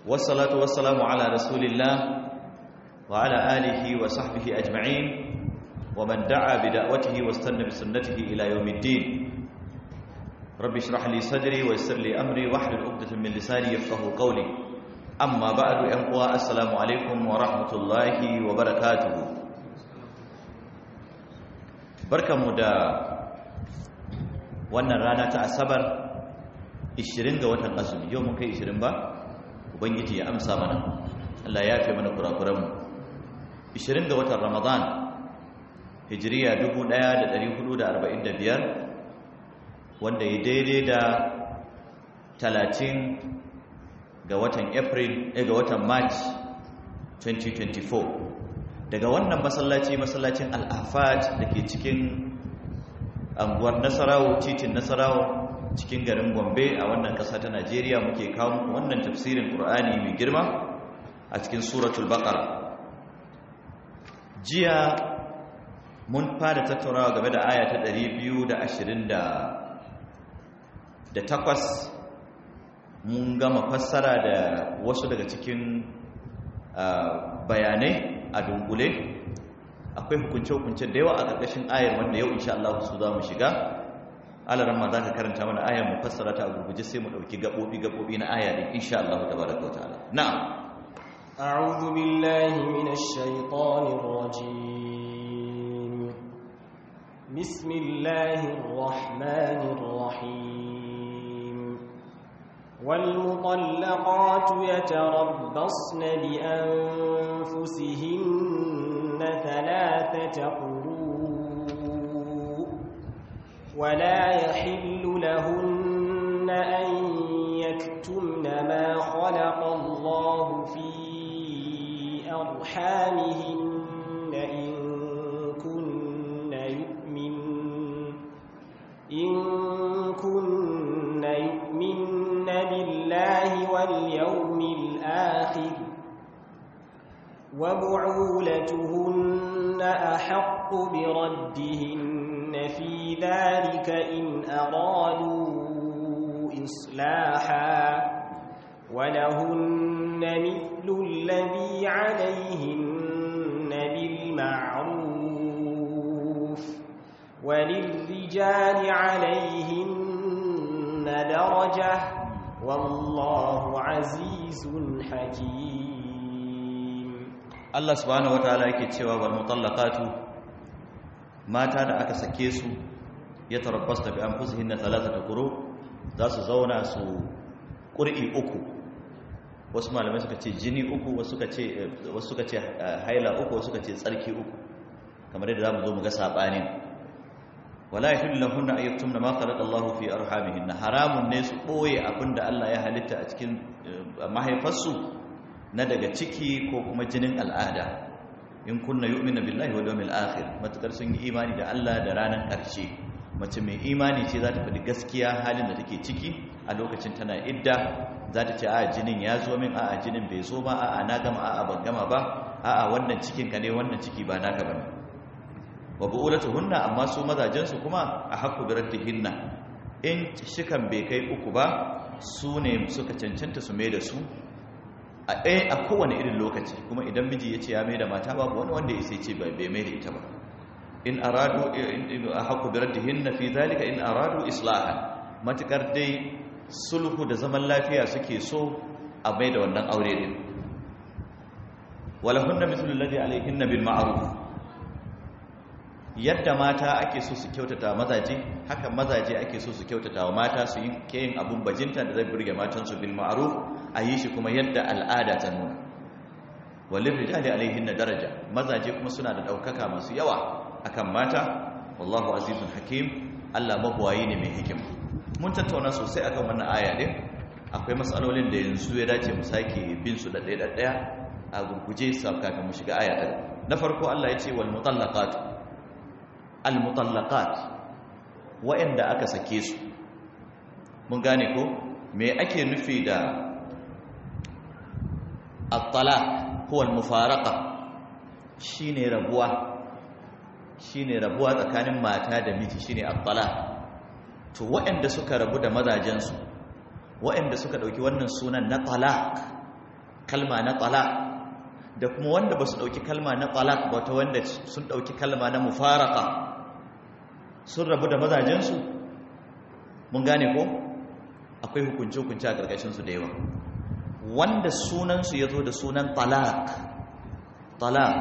والصلاة والسلام على رسول الله وعلى آله وصحبه أجمعين ومن دعا بدعوته واستنى بسنته إلى يوم الدين رب اشرح لي صدري ويسر لي أمري واحلل عقدة من لساني يفقه قولي أما بعد أنقوى السلام عليكم ورحمة الله وبركاته بركة مدى wannan rana ta asabar 20 ga watan azumi yau mun kai 20 ba ubangiji ya amsa mana Allah ya fi mana kurakuranmu 20 ga watan ramadan hijiriya 1445 wanda ya daidai da 30 ga watan april eh, ga watan march 2024 daga wannan masallaci masallacin al-afat da ke cikin anguwar nasarawo titin nasarawo cikin garin gombe a wannan ƙasa ta najeriya muke kawo wannan tafsirin ƙur'ani mai girma a cikin suratul baqara jiya mun fara tattaunawa game da aya ta 228 mun gama fassara da wasu daga cikin bayanai a dunkule akwai hukunce-hukunce da yawa a ƙarƙashin ayar wanda yau insha Allah su za mu shiga alaran ma za ka karanta mana ayar mu fassara ta a gurguje sai mu ɗauki gaɓoɓi-gaɓoɓi na aya ɗin insha Allah ta baraka wa ta'ala na'am أعوذ بالله من الشيطان الرجيم بسم الله الرحمن الرحيم والمطلقات يتربصن بأنفسهن ثلاثة قروء ولا يحل لهن أن يكتمن ما خلق الله في أرحامهن إن كن يؤمن إن كن يؤمن بالله واليوم الآخر وبعولتهن أحق بردهن في ذلك إن أرادوا إصلاحا ولهن مثل الذي عليهن بالمعروف وللرجال عليهن درجة والله عزيز حكيم Allah subhanahu wataala yake cewa wal mutallaqatu mata da aka sake su ya tarabbasta bi anfusihinna thalathata quru za su zauna su qur'i uku wasu malamai suka ce jini uku wasu suka ce wasu suka ce haila uku wasu suka ce tsarki uku kamar yadda zamu zo mu ga sabanin wala yahillu lahunna an yaktumna ma khalaqa Allahu fi arhamihinna haramun ne su boye abinda Allah ya halitta a cikin mahaifarsu na daga ciki ko kuma jinin al'ada in kunna yu'minu billahi wal yawmil akhir matakar sun yi imani da Allah da ranar ƙarshe mace mai imani ce za ta faɗi gaskiya halin da take ciki a lokacin tana idda za ta ce a jinin ya zo min a jinin bai zo ba a na gama a ban gama ba a wannan cikin ka ne wannan ciki ba naka bane wa bu'ulatuhunna amma su mazajen su kuma a haqqu bi raddihinna in shikan bai kai uku ba su ne suka cancanta su mai da su a ɗaya a kowane irin lokaci kuma idan miji ya ce ya mai da mata babu wani wanda ya sai ce bai mai da ita ba in aradu a haku birar da hinna fi zalika in aradu islahan matukar dai sulhu da zaman lafiya suke so a mai da wannan aure din walahunna mithlu alladhi alayhinna bil ma'ruf yadda mata ake so su kyautata mazaje haka mazaje ake so su kyautata wa mata su yi yin abun bajinta da zai burge matansu bil ma'ruf a yi shi kuma yadda al'ada ta nuna walin rijali alaihin na daraja mazaje kuma suna da ɗaukaka masu yawa akan mata wallahu azizun hakim allah mabuwayi ne mai hikima mun tattauna sosai akan wannan aya ɗin akwai matsalolin da yanzu ya dace mu sake bin su da ɗaya ɗaya a gurguje sa kafin mu shiga aya ɗin na farko allah ya ce wal mutallaqat al mutallaqat wa'anda aka sake su mun gane ko me ake nufi da الطلاق هو المفارقة shine rabuwa shine rabuwa tsakanin mata da miji shine at-talaq to waɗanda suka rabu da mazajensu waɗanda suka ɗauki wannan sunan na talaq kalma na talaq da kuma wanda ba su ɗauki kalma na talaq ba ta wanda sun ɗauki kalma na mufaraka sun rabu da mazajensu mun gane ko akwai hukunce-hukunce a ƙarƙashinsu da yawa wanda sunansu ya zo da sunan talaq talaq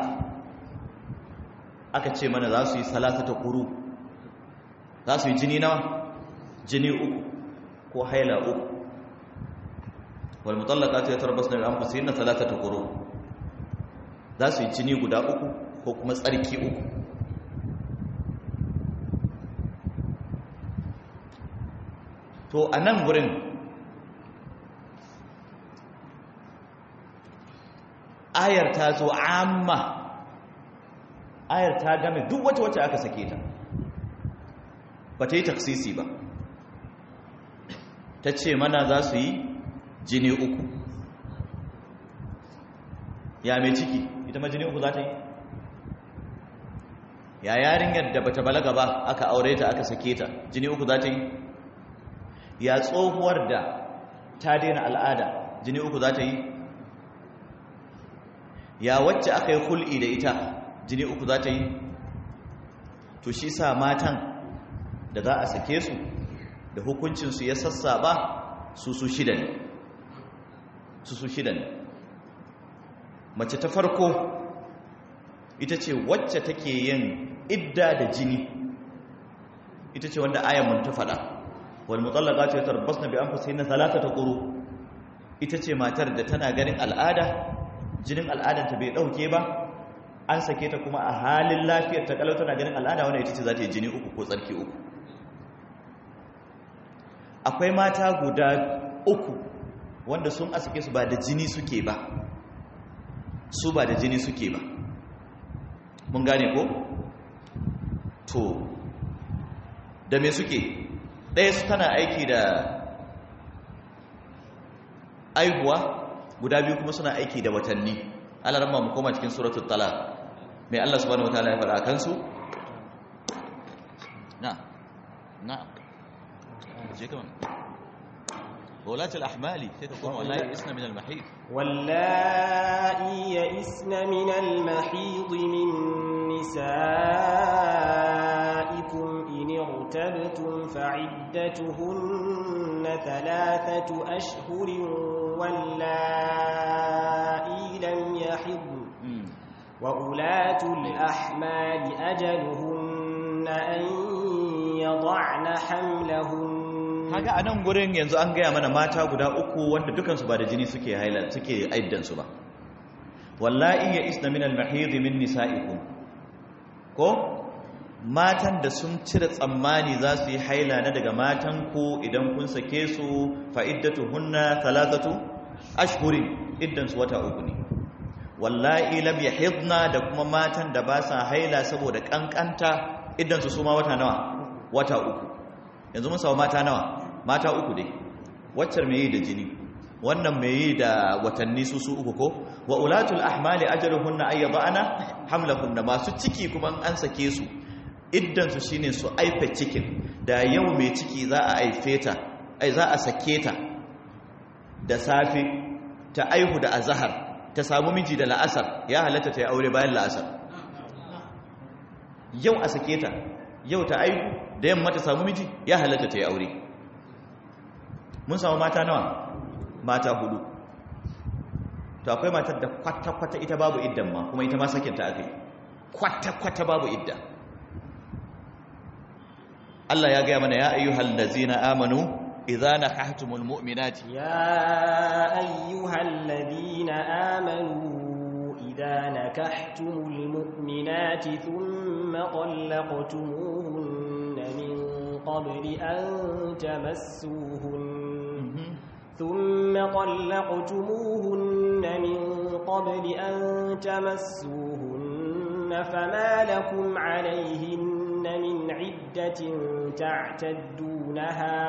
aka ce mana za su yi salata ta ƙuru za su yi jini nawa jini uku ko haila uku wal mutallaqatu yatarabbasna bi anfusihinna thalathata quru za su yi jini guda uku ko kuma tsarki uku to a nan gurin ayar ta zo amma ayar ta game duk wata wacce aka sake ta ba ta yi taksisi ba ta ce mana za su yi jini uku ya mai ciki ita ma jini uku za ta yi ya yarinyar da bata balaga ba aka aure ta aka sake ta jini uku za ta yi ya tsohuwar da ta daina al'ada jini uku za ta yi ya wacce aka yi hul'i da ita jini uku za ta yi to shi sa matan da za a sake su da hukuncinsu ya sassa ba su su shida ne su su shida ne mace ta farko ita ce wacce take yin idda da jini ita ce wanda ayyamun ta faɗa wal mutallaqatu yatarabbasna bi anfusihinna thalathata quru ita ce matar da tana ganin al'ada jinin al'adanta bai dauke ba an sake ta kuma a halin lafiyar ta kalau tana ganin al'ada wanda ita ce za ta yi jini uku ko tsarki uku akwai mata guda uku wanda sun asake su ba da jini suke ba su ba da jini suke ba mun gane ko to da me suke ɗaya su tana aiki da aihuwa guda biyu kuma suna aiki da watanni alarma mu koma cikin suratul talaq mai Allah subhanahu wataala ya faɗa kansu na na je kaman ولاة الأحمال تكون والله يئسن من المحيض واللائي يئسن من المحيض من نسائكم إن ارتبتم فعدتهن ثلاثة أشهر واللائي لم يحضن وأولاة الأحمال أجلهن أن يضعن حملهن kaga a nan gurin yanzu an gaya mana mata guda uku wanda dukansu ba da jini suke haila suke aiddansu ba wallahi ya isna min al-mahid min nisa'ikum ko matan da sun cire tsammani za su yi haila na daga matan ku idan kun sake su fa iddatuhunna thalathatu ashhurin iddan su wata uku ne wallahi lam yahidna da kuma matan da ba sa haila saboda kankanta iddan su suma wata nawa wata uku yanzu mun samu mata nawa mata uku dai waccar mai yi da jini wannan mai yi da watanni su su uku ko wa ulatul ahmali ajaluhunna ay yad'ana hamlahunna masu ciki kuma an sake su iddan su shine su aife cikin da yau mai ciki za a aife ta ai za a sake ta da safe ta aihu da azhar ta samu miji da la'asar ya halatta ta yi aure bayan la'asar yau a sake ta yau ta aihu da yamma ta samu miji ya halatta ta yi aure mun samu mata nawa mata hudu to akwai matar da kwata-kwata ita babu iddan ma kuma ita ma sakinta aka yi kwata-kwata babu idda Allah ya gaya mana ya ayyuhal ladzina amanu idza nakahtumul mu'minati يا أيها الذين آمنوا إذا نكحتم المؤمنات ثم طلقتموهن من قبل أن تمسوهن ثم طلقتموهن من قبل أن تمسوهن فما لكم عليهن من عدة تعتدونها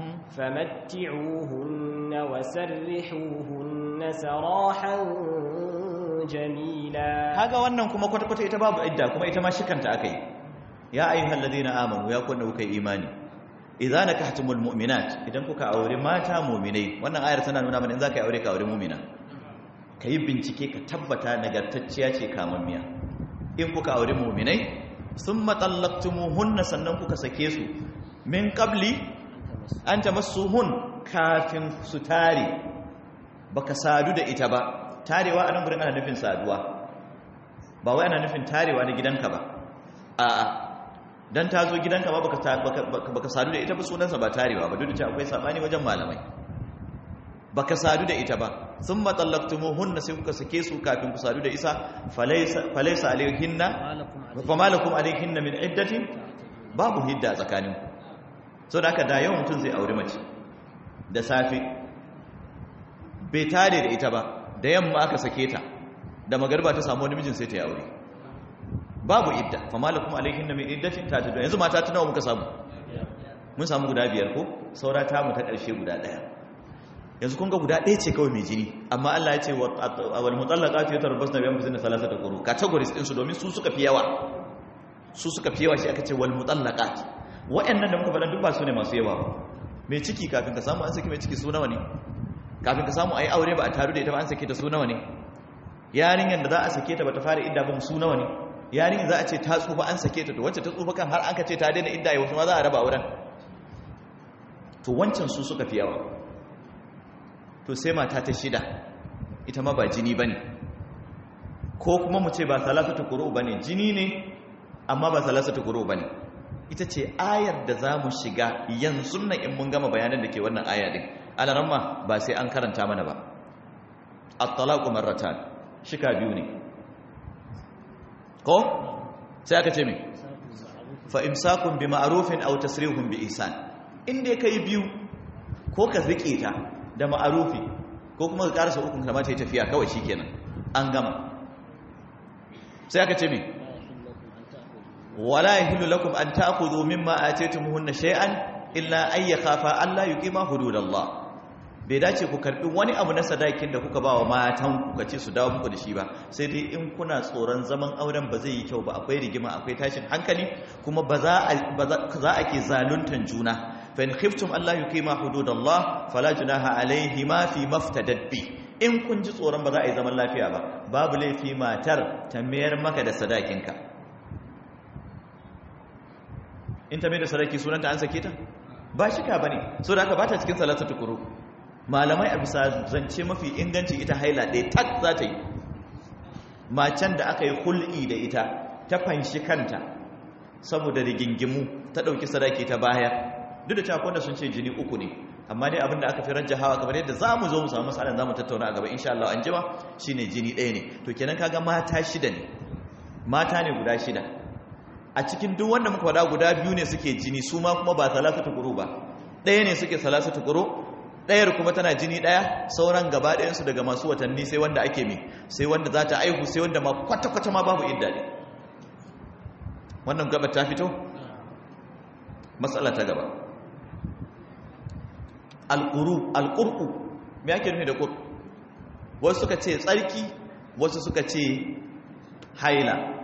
فمتعوهن وسرحوهن سراحا جميلا kaga wannan kuma kwata-kwata ita babu idda kuma ita ma shikanta akai ya ayyuhal ladina amanu ya kunna kuka imani idza nakahtumul mu'minat idan kuka aure mata mu'minai wannan ayar tana nuna mana in zaka yi aure ka aure mu'mina ka yi bincike ka tabbata nagartacciya ce kamammiya in kuka auri muminai sun matsallaktumuhunna sannan kuka sake su min qabli an ta hun kafin su tare baka sadu da ita ba tarewa a nan gurin ana nufin saduwa ba wai ana nufin tarewa na gidanka ba a'a dan ta zo gidanka ba baka sadu da ita ba sunansa ba tarewa ba duk da cewa akwai sabani wajen malamai baka sadu da ita ba sun matsallaktumuhunna sai kuka sake su kafin ku sadu da isa falaisa alaihinna fa malakum alaihinna min iddatin babu hidda tsakanin so da haka da yawan mutum zai auri mace da safe bai tare da ita ba da yamma aka sake ta da magarba ta samu wani mijin sai ta yi aure babu idda fa malakum alaihinna min iddatin ta tudu yanzu mata tunawa muka samu mun samu guda biyar ko saura ta mu ta ƙarshe guda ɗaya yanzu kun ga guda ɗaya ce kawai mai jini amma Allah ya ce wal mutallaqatu yatarabbasna bi anfusihinna thalathata quru categories din su domin su suka fi yawa su suka fi yawa shi aka ce wal mutallaqat wa'annan da muka faɗa duk ba su ne masu yawa ba mai ciki kafin ka samu an saki mai ciki su nawa ne kafin ka samu ai aure ba a taru da ita ba an sake ta su nawa ne yarinyar da za a sake ta bata fara idda ba su nawa ne yarinyar za a ce ta tsufa an sake ta to wacce ta tsufa kan har an ka ce ta daina idda ya wasu ma za a raba auren to wancan su suka fi yawa to sai mata ta shida ita ma ba jini bane ko kuma mu ce ba salasatu quru bane jini ne amma ba salasatu quru bane ita ce ayar da za mu shiga yanzu nan in mun gama bayanan da ke wannan aya din alaramma ba sai an karanta mana ba at-talaqu marratan shika biyu ne ko sai aka ce me fa imsakun bi ma'rufin aw tasrihun bi ihsan inda kai biyu ko ka zike ta da ma'arufi ko kuma ka karasa ukun kamar ta yi tafiya kawai shikenan an gama sai aka ce me wala yahillu lakum an ta'khudhu mimma ataytumuhunna shay'an illa ay yakhafa alla yuqima hududallah bai dace ku karbi wani abu na sadakin da kuka bawa matan ku kace su dawo muku da shi ba sai dai in kuna tsoron zaman auren ba zai yi kyau ba akwai rigima akwai tashin hankali kuma ba za a za a ke zaluntan juna fa in khiftum alla yuqima hududallah fala junaha alayhima fi maftadat bi in kun ji tsoron ba za a yi zaman lafiya ba babu laifi matar ta mayar maka da sadakinka in ta mai da sadaki sunanta an sake ta ba shika bane so da haka bata cikin salatu tukuru malamai a bisa zance mafi inganci ita haila ɗaya tak za ta yi macen da aka yi hul'i da ita ta fanshi kanta saboda rigingimu ta ɗauki sadaki ta baya duk da cewa wanda sun ce jini uku ne amma dai abinda aka fi rajja hawa kamar yadda za mu zo mu samu matsalar za mu tattauna a gaba insha Allah an jima shine jini ɗaya ne to kenan kaga mata shida ne mata ne guda shida a cikin duk wanda muka faɗa guda biyu ne suke jini su ma kuma ba salasatu quru ba ɗaya ne suke salasatu quru ɗayar kuma tana jini ɗaya sauran gaba ɗayansu daga masu watanni sai wanda ake mi sai wanda za ta aihu sai wanda ma kwata-kwata ma babu idda ne wannan gaba ta fito matsala ta gaba alƙuru alƙurƙu me ake nufi da ƙur wasu suka ce tsarki wasu suka ce haila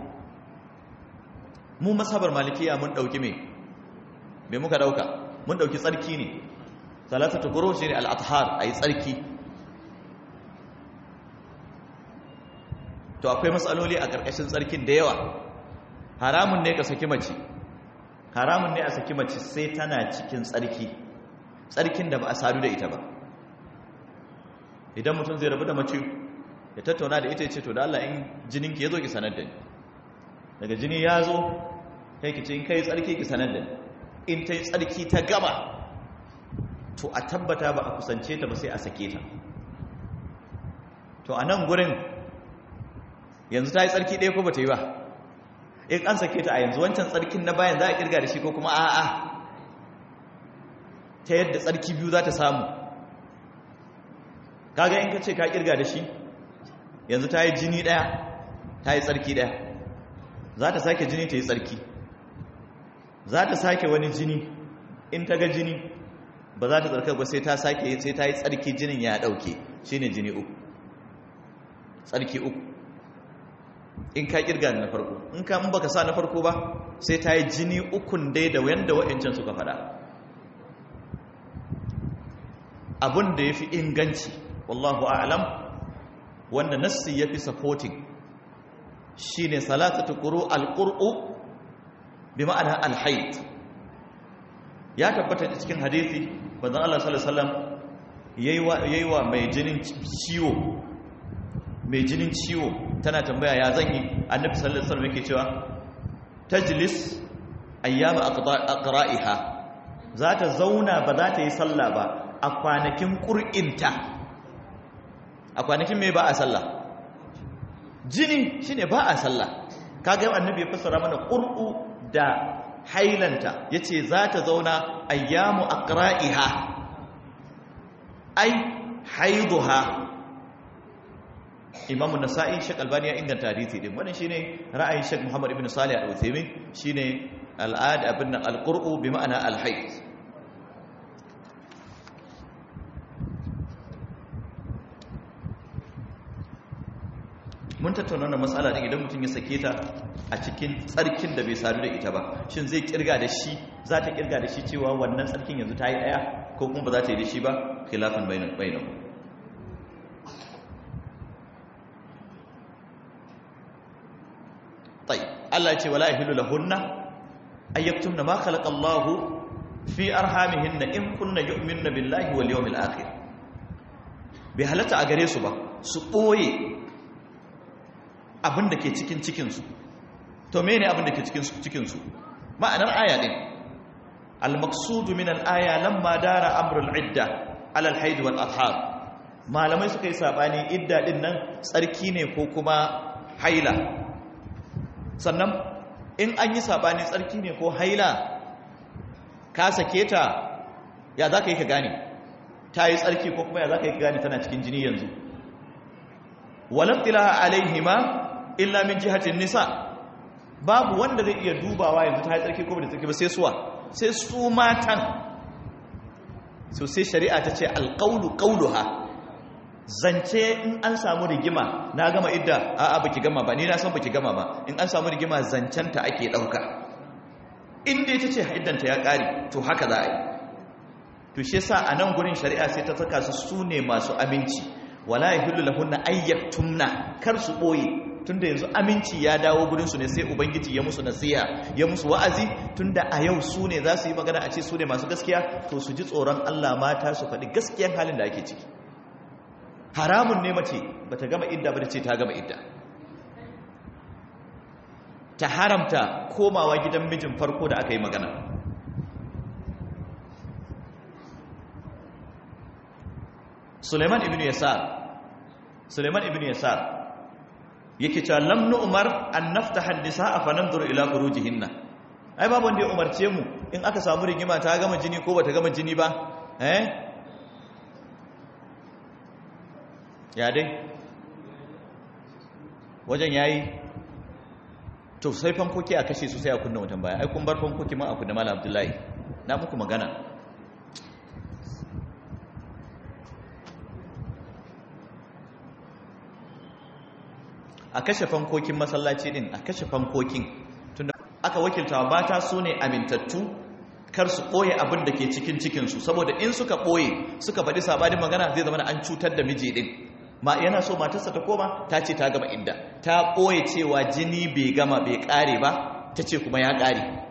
mu masabar malikiya mun ɗauki me me muka ɗauka mun ɗauki tsarki ne salatatu quru shine al-athhar ayi tsarki to akwai matsaloli a karkashin tsarkin da yawa haramun ne ka saki mace haramun ne a saki mace sai tana cikin tsarki tsarkin da ba a sadu da ita ba idan mutum zai rabu da mace ya tattauna da ita ya ce to da Allah in jininki ya zo ki sanar da ni daga jini ya zo kai ki ce in kai tsarki ki sanar da ni in ta yi tsarki ta gaba to a tabbata ba a kusance ta ba sai a sake ta to a nan gurin yanzu ta yi tsarki ɗaya ko ba ta yi ba in an sake ta a yanzu wancan tsarkin na bayan za a kirga da shi ko kuma a'a ta yadda tsarki biyu za ta samu kaga in ka ce ka kirga da shi yanzu ta yi jini ɗaya ta yi tsarki ɗaya za ta sake jini ta yi tsarki za ta sake wani jini in ta ga jini ba za ta tsarkar ba sai ta sake sai ta yi tsarki jinin ya dauke shine jini uku tsarki uku in ka kirga na farko in ka in baka sa na farko ba sai ta yi jini ukun dai da wanda wa'ancan suka fada abin da ya fi inganci wallahu a'lam wanda nassi yafi supporting shine salatatu quru al-qur'u bi ma'ana al-hayd ya tabbata cikin hadisi manzon Allah sallallahu alaihi wasallam yayi wa mai jinin ciwo mai jinin ciwo tana tambaya ya zan yi annabi sallallahu alaihi wasallam yake cewa tajlis ayyama aqra'iha za ta zauna ba za ta yi sallah ba a kwanakin qur'inta a kwanakin me ba a sallah jini shine ba a sallah kaga annabi ya fassara mana qur'u da hailanta yace za ta zauna ayyamu aqra'iha ai haiduha imamu nasa'i shek albani ya inganta hadisi din wannan shine ra'ayin shek muhammad ibn salih al-uthaymin shine al'ad abin al-qur'u bi ma'ana al-hayd mun tattauna wannan matsala din idan mutum ya sake ta a cikin tsarkin da bai sadu da ita ba shin zai kirga da shi za ta kirga da shi cewa wannan tsarkin yanzu ta yi daya ko kuma ba za ta yi da shi ba khilafan bainan bainahu طيب الله يقول ولا يحل لهن أن يكتمن ما خلق الله في أرحامهن إن كن يؤمن بالله واليوم الآخر بهلتا أغريسو با سقوي abin da ke cikin cikinsu to mene abin da ke cikin cikinsu ma'anar aya din al-maqsudu min al-aya lamma dara amrul idda ala al-haid wal athar malamai suka yi sabani idda din nan tsarki ne ko kuma haila sannan in an yi sabani tsarki ne ko haila ka sake ta ya za ka yi ka gane ta yi tsarki ko kuma ya za ka yi ka gane tana cikin jini yanzu walabtilaha alaihima illa min jihatin nisa babu wanda zai iya dubawa yanzu ta yi tsarki ko ba da tsarki ba sai suwa sai su matan so sai shari'a ta ce alƙaulu ƙauluha zance in an samu rigima na gama idda a'a baki gama ba ni na san baki gama ba in an samu rigima zancenta ake dauka in dai tace iddanta ya kare to haka za a yi to shi yasa a nan gurin shari'a sai ta saka su sune masu aminci wala yahillu lahunna ayyaktumna kar su boye tunda yanzu aminci ya dawo gurin su ne sai ubangiji ya musu nasiha ya musu wa'azi tunda a yau su ne za su yi magana a ce su ne masu gaskiya to su ji tsoron Allah mata su faɗi gaskiyan halin da ake ciki haramun ne mace ba ta gama idda ba da ce ta gama idda ta haramta komawa gidan mijin farko da aka yi magana suleiman ibn yasar suleiman ibn yasar yake cewa lam nu'mar an naftaha an-nisaa fa nanzuru ila furujihinna ai babu wanda ya umarce mu in aka samu rigima ta gama jini ko bata gama jini ba eh ya dai wajen yayi to sai fankoki a kashe su sai a kunna wutan baya ai kun bar fankoki ma a kunna malam abdullahi na muku magana a kashe fankokin masallaci din a kashe fankokin tunda aka wakilta mata su ne amintattu kar su ɓoye abin da ke cikin cikinsu saboda in suka ɓoye suka faɗi sabanin magana zai zama an cutar da miji din ma yana so matarsa ta koma ta ce ta gama inda ta ɓoye cewa jini bai gama bai ƙare ba ta ce kuma ya ƙare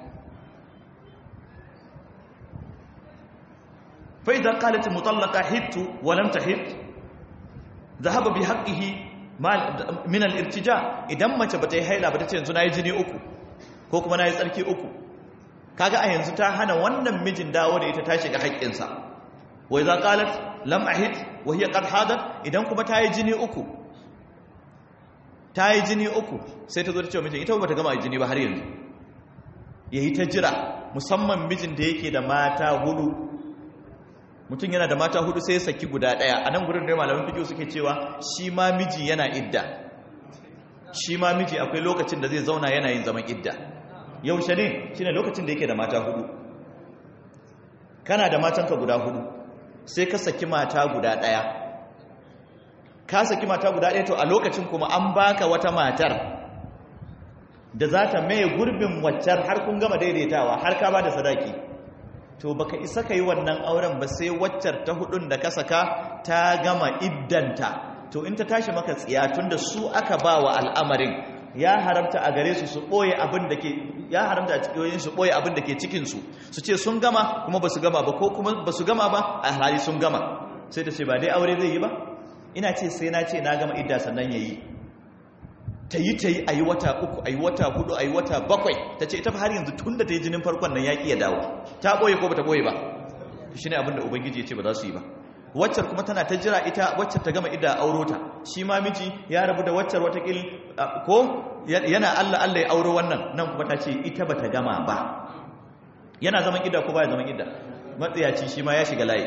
فإذا قالت المطلقة هدت ولم تهد ذهب بحقه من الارتجاء idan mace bata yi haila ba ta ce yanzu nayi jini uku ko kuma nayi tsarki uku kaga a yanzu ta hana wannan mijin dawo da ita ta shiga haƙƙinsa wa idza qalat lam ahid wa hiya qad hadat idan kuma ta yi jini uku ta yi jini uku sai ta zo ta ce mijin ita ba ta gama jini ba har yanzu yayi ta jira musamman mijin da yake da mata hudu mutum yana da mata hudu sai ya saki guda daya a nan gudun da malamin fikiyo suke cewa shi ma miji yana idda shi ma miji akwai lokacin da zai zauna yana yin zaman idda yaushe ne shi ne lokacin da yake da mata hudu kana da matanka guda hudu sai ka saki mata guda daya ka saki mata guda daya to a lokacin kuma an baka wata matar da za ta maye gurbin waccar har kun gama daidaitawa har ka ba da sadaki to baka isa ka yi wannan auren ba sai waccar ta hudun da ka saka ta gama iddanta to in ta tashi maka tsiya tunda su aka ba wa al'amarin ya haramta a gare su su ɓoye abin da ke ya haramta a cikin su ɓoye abin da ke cikinsu su ce sun gama kuma ba su gama ba ko kuma ba su gama ba a hali sun gama sai ta ce ba dai aure zai yi ba ina ce sai na ce na gama idda sannan ya yi ta yi ta yi a yi wata uku a yi wata hudu a yi wata bakwai ta ce ita har yanzu tun da ta yi jinin farkon nan ya ƙi ya dawo ta ɓoye ko ba ta ɓoye ba shi ne abin da ubangiji ya ce ba za su yi ba waccar kuma tana ta jira ita waccar ta gama idda auro ta shi ma miji ya rabu da waccar watakil ko yana Allah Allah ya auro wannan nan kuma ta ce ita bata gama ba yana zaman idda ko baya zaman idda matsayaci shi ma ya shiga layi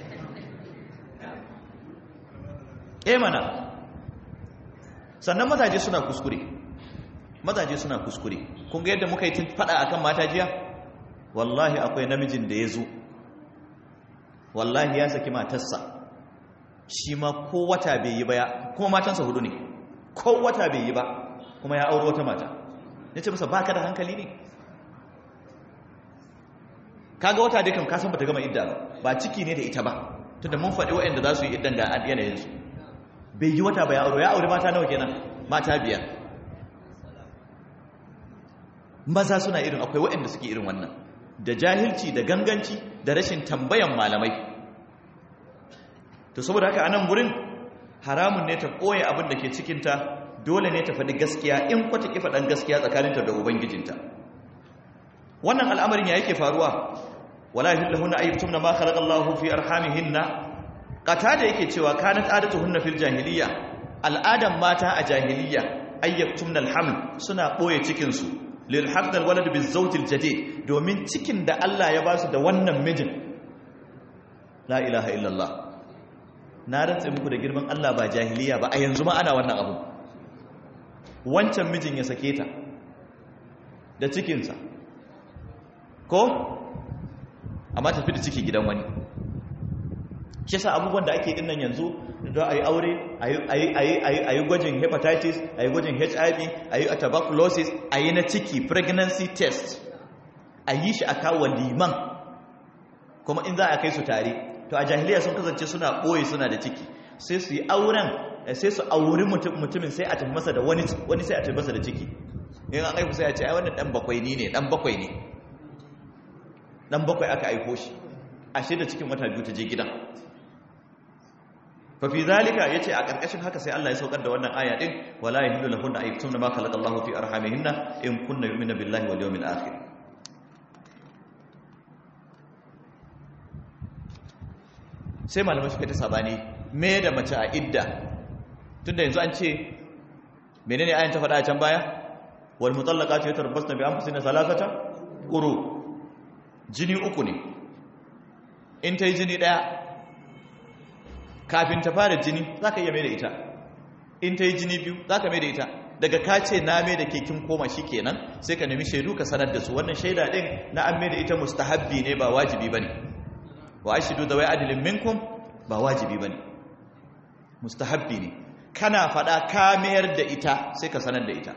eh mana sannan mazaje suna kuskure mazaje suna kuskure kun ga yadda muka yi tun fada akan mata jiya wallahi akwai namijin da ya zo wallahi ya saki matarsa shi ma ko wata bai yi ba ya kuma matansa hudu ne ko wata bai yi ba kuma ya auro wata mata ya ce masa baka da hankali ne kaga wata dai kan kasan bata gama idda ba ba ciki ne da ita ba tunda mun faɗi waɗanda za su yi iddan ga yanayinsu bai yi wata ba ya auro ya aure mata nawa kenan mata biyar maza suna irin akwai waɗanda suke irin wannan da jahilci da ganganci da rashin tambayan malamai to saboda haka anan gurin haramun ne ta ɓoye abin da ke cikinta dole ne ta faɗi gaskiya in kwata ki faɗan gaskiya tsakaninta da ubangijinta wannan al'amarin ya yake faruwa wala yahillahunna ayyutumna ma khalaqa Allahu fi arhamihinna qata da yake cewa kanat adatuhunna fil jahiliya al'adan mata a jahiliya ayyutumna alhaml suna ɓoye cikin su lil haqdal walad biz zawjil jadid domin cikin da Allah ya basu da wannan mijin la ilaha illallah na rantsa muku da girman Allah ba jahiliya ba a yanzu ma ana wannan abu wancan mijin ya sake ta da cikinsa ko amma tafi da ciki gidan wani shi sa abubuwan da ake dinnan yanzu da a yi aure a yi gwajin hepatitis a yi gwajin hiv a yi tuberculosis a yi na ciki pregnancy test a yi shi a kawo liman kuma in za a kai su tare to a jahiliya sun kasance suna ɓoye suna da ciki sai su yi auren sai su auri mutumin sai a tafi masa da wani wani sai a tafi masa da ciki in an aiku sai a ce ai wannan dan bakwai ni ne dan bakwai ne dan bakwai aka aiko shi ashe da cikin wata biyu ta je gidan fa fi zalika yace a karkashin haka sai Allah ya saukar da wannan aya din wala yahillu lahunna ay yaktumna ma khalaqa Allahu fi arhamihinna in kunna yu'minu billahi wal yawmil akhir sai malamai suka ta sabani me da mace a idda tunda yanzu an ce menene ayan ta faɗa a can baya wal mutallaqatu yatarabbasna bi anfusina salasata quru jini uku ne in ta yi jini ɗaya kafin ta fara jini za ka iya mai da ita in ta yi jini biyu za ka mai da ita daga ka ce na mai da kekin koma shi kenan sai ka nemi shaidu ka sanar da su wannan shaida ɗin na an mai da ita mustahabbi ne ba wajibi ba ne wa ashidu da wai adilin minkum ba wajibi ba ne mustahabbi ne kana faɗa ka mayar da ita sai ka sanar da ita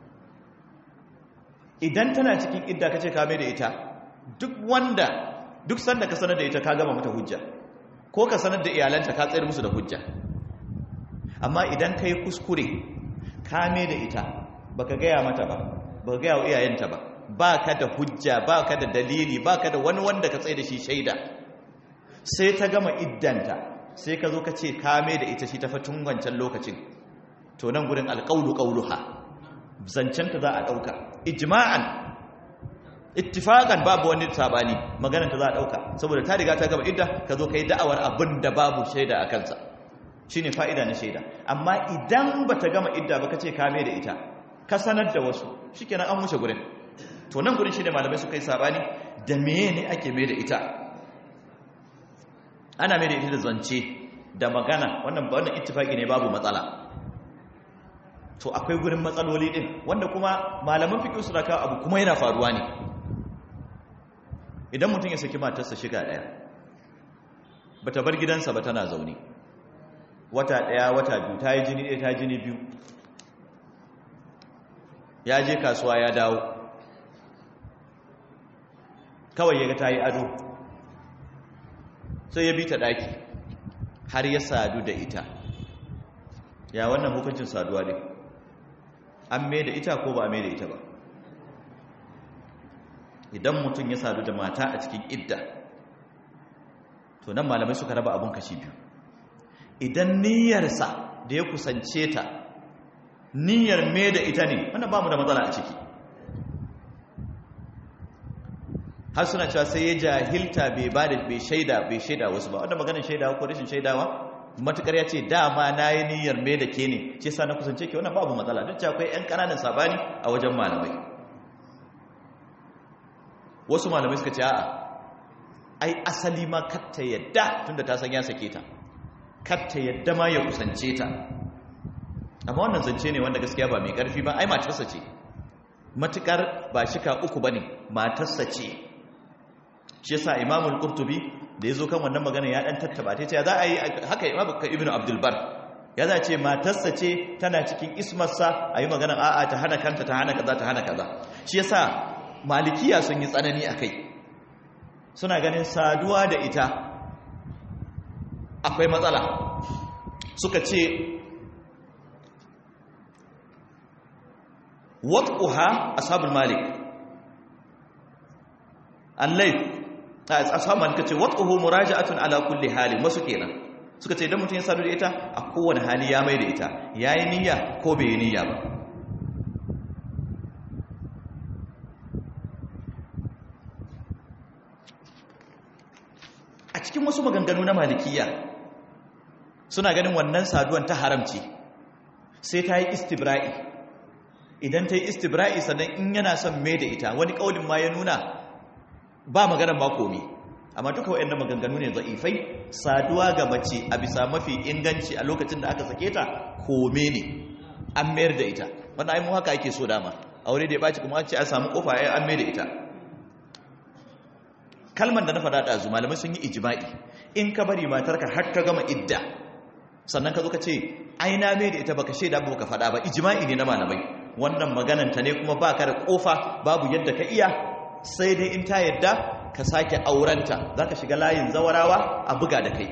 idan tana cikin idda ka ce ka mai da ita duk wanda duk sanda ka sanar da ita ka gama mata hujja ko ka sanar da iyalanta ka tsayar musu da hujja amma idan ka yi kuskure ka mai da ita baka gaya mata ba baka gaya wa iyayenta ba ba ka da hujja ba ka da dalili ba ka da wani wanda ka tsaye da shi shaida sai ta gama iddanta sai ka zo ka ce ka mai da ita shi ta fatun wancan lokacin to nan gurin alƙaulu ƙauluha zancenta za a ɗauka ijma'an ittifaqan babu wani sabani maganar ta za a dauka saboda ta riga ta gaba idda ka zo kai da'awar abin da babu shaida a kansa shine fa'ida na shaida amma idan bata gama idda ba kace ka mai da ita ka sanar da wasu shikenan an wuce gurin to nan gurin shine malamai suka yi sabani da meye ne ake mai da ita ana mai da ita da zance da magana wannan ba wannan ittifaqi ne babu matsala to akwai gurin matsaloli din wanda kuma malaman fiqh su raka abu kuma yana faruwa ne idan mutum ya saki matarsa shiga daya bata bar gidansa ba tana zaune wata daya wata biyu ta yi jini ɗaya ta yi jini biyu ya je kasuwa ya dawo kawai ya ga ta yi ado sai ya bi ta ɗaki har ya sadu da ita ya wannan hukuncin saduwa ne an mai da ita ko ba a mai da ita ba idan mutum ya sadu da mata a cikin idda to nan malamai suka raba abun kashi biyu idan niyyarsa da ya kusance ta niyyar mai da ita ne wannan ba mu da matsala a ciki har suna cewa sai ya jahilta bai ba da bai shaida bai shaida wasu ba wanda maganin shaidawa ko rashin shaidawa matukar ya ce dama na yi niyyar mai da ke ne ce sa na kusance ke wannan babu matsala duk akwai 'yan ƙananan sabani a wajen malamai wasu malamai suka ce a'a ai asali ma katta yadda tunda ta san ya sake ta katta yadda ma ya kusance ta amma wannan zance ne wanda gaskiya ba mai karfi ba ai matarsa ce matukar ba shika uku bane matarsa ce shi yasa imamul qurtubi da yazo kan wannan magana ya dan tattaba ta ce za a yi haka imamu ibnu abdul bar ya za ce matarsa ce tana cikin ismarsa ayi magana a'a ta hana kanta ta hana kaza ta hana kaza shi yasa malikiya sun yi tsanani akai suna ganin saduwa da ita akwai matsala suka ce wat'uha ashabul malik allai ashabul malik ce wat'uhu muraja'atun ala kulli halin wasu kenan suka ce idan mutum ya sadu da ita a kowane hali ya mai da ita yayi niyya ko bai yi niyya ba a cikin wasu maganganu na malikiya suna ganin wannan saduwan ta haramci sai ta yi istibra'i idan ta yi istibra'i sannan in yana son mai da ita wani ƙaunin ma ya nuna ba maganar ba komi amma duka waɗanda maganganu ne za'ifai saduwa ga mace a bisa mafi inganci a lokacin da aka sake ta kome ne an mayar da ita wanda aimu haka ake so dama aure da ya ɓaci kuma ce a samu ƙofa ya an mayar da ita kalman da na faɗa ɗazu malamai sun yi ijima'i in ka bari matarka har ta gama idda sannan ka zo ka ce ai na mai da ita baka shaida ba ka faɗa ba ijima'i ne na malamai wannan magananta ne kuma ba ka da ƙofa babu yadda ka iya sai dai in ta yadda ka sake aurenta za ka shiga layin zawarawa a buga da kai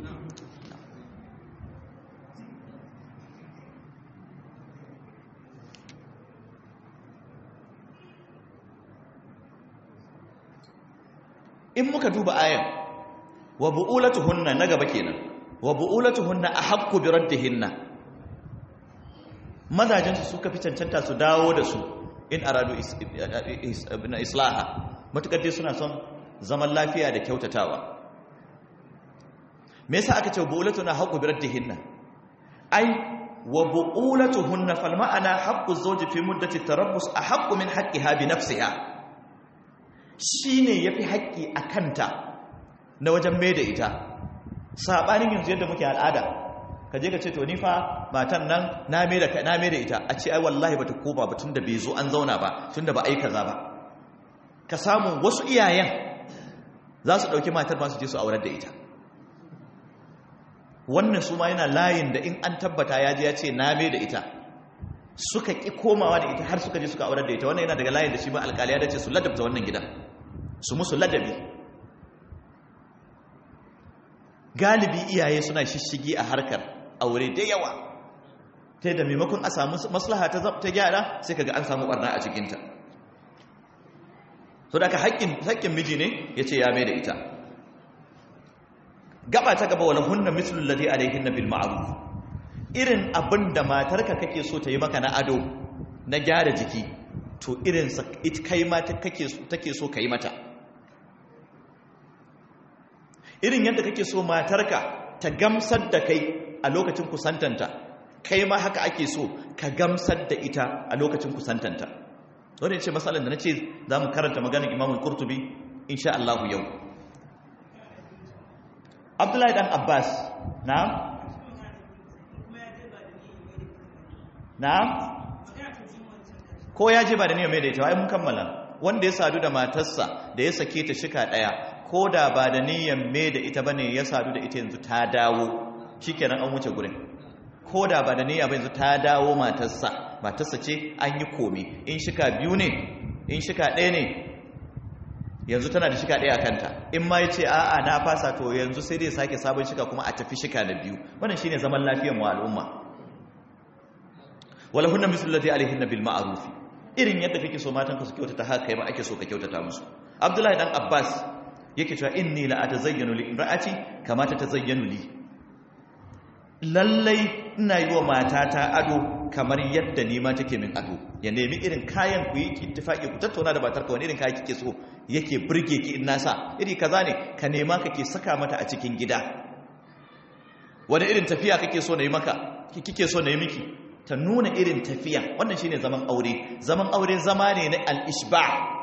in muka duba ayan wa bu'ulatuhunna na gaba kenan wa bu'ulatuhunna ahaqqu bi raddihinna mazajen su suka fi cancanta su dawo da su in aradu islaha matukar dai suna son zaman lafiya da kyautatawa me yasa aka ce bu'ulatuna haqqu bi raddihinna ai wa bu'ulatuhunna fal ma'ana haqqu zawji fi muddati tarabbus ahaqqu min haqqiha bi nafsiha shine yafi haƙƙi a kanta na wajen mai da ita sabanin yanzu yadda muke al'ada ka je ka ce to ni fa matan nan na mai da na mai da ita a ce ai wallahi bata koma ba tunda bai zo an zauna ba tunda ba ai kaza ba ka samu wasu iyayen za su dauki matar ba su je su aurar da ita wannan su ma yana layin da in an tabbata ya je ya ce na mai da ita suka ki komawa da ita har suka je suka aurar da ita wannan yana daga layin da shi ba alƙali ya dace su ladabta wannan gidan su musu ladabi galibi iyaye suna shishigi a harkar aure da yawa ta da maimakon a samu maslaha ta gyara sai kaga an samu barna a cikinta so da aka haƙƙin miji ne ya ce ya mai da ita gaba ta gaba wala hunna mislul ladhi alayhinna bil ma'ruf irin abin da matarka kake so ta yi maka na ado na gyara jiki to irin sa kai ma take so ka yi mata irin yadda kake so matarka ta gamsar da kai a lokacin kusantanta kai ma haka ake so ka gamsar da ita a lokacin kusantanta wanda ya ce matsalar da na ce za mu karanta maganin imamul kurtubi insha Allah yau abdullahi dan abbas na na ko ya je ba da niyyar mai da ita ai mun kammala wanda ya sadu da matarsa da ya sake ta shika daya ko da ba da niyyar mai da ita bane ya sadu da ita yanzu ta dawo shikenan an wuce gurin ko da ba da niyya ba yanzu ta dawo matarsa matarsa ce an yi komi in shika biyu ne in shika ɗaya ne yanzu tana da shika ɗaya a kanta in ma ya ce a'a na fasa to yanzu sai dai sake sabon shika kuma a tafi shika na biyu wannan shine zaman lafiyar mu al'umma wala hunna mislu allati alaihinna bil ma'ruf irin yadda kake so matan ka su kyautata haka kai ma ake so ka kyautata musu abdullahi dan abbas yake cewa inni la atazayyanu li imra'ati kama ta tazayyanu li lallai ina yi wa matata ado kamar yadda ni ma take min ado ya nemi irin kayan ku yi ittifaki ku tattauna da matarka wani irin kaya kike so yake burge ki in nasa iri kaza ne ka nema kake saka mata a cikin gida wani irin tafiya kake so na yi maka kike so na yi miki ta nuna irin tafiya wannan shine zaman aure zaman aure zama ne na al-ishba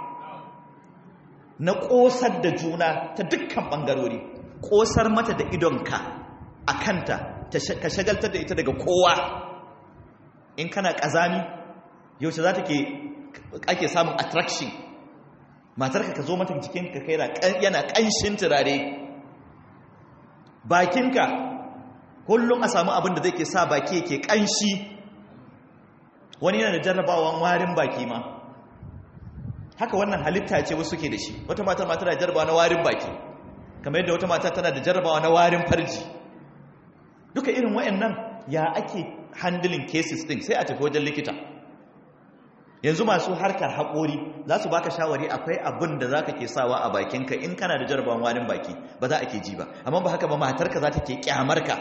na kosar da juna ta dukkan bangarori kosar mata da idonka a kanta ka shagaltar da ita daga kowa in kana kazami yaushe za ta ke ake samun attraction matarka ka zo mata jikinka kai yana kanshin turare bakinka kullum a samu abin da zai ke sa baki yake kanshi wani yana da jarrabawan warin baki ma haka wannan halitta ce wasu ke da shi wata matar mata da jarrabawa na warin baki kamar yadda wata mata tana da jarrabawa na warin farji duka irin wayannan ya ake handling cases din sai a tafi wajen likita yanzu masu harkar haƙori za su baka shawari akwai abin da za ka ke sawa a bakinka in kana da jarrabawan warin baki ba za a ke ji ba amma ba haka ba matarka za ta ke kyamarka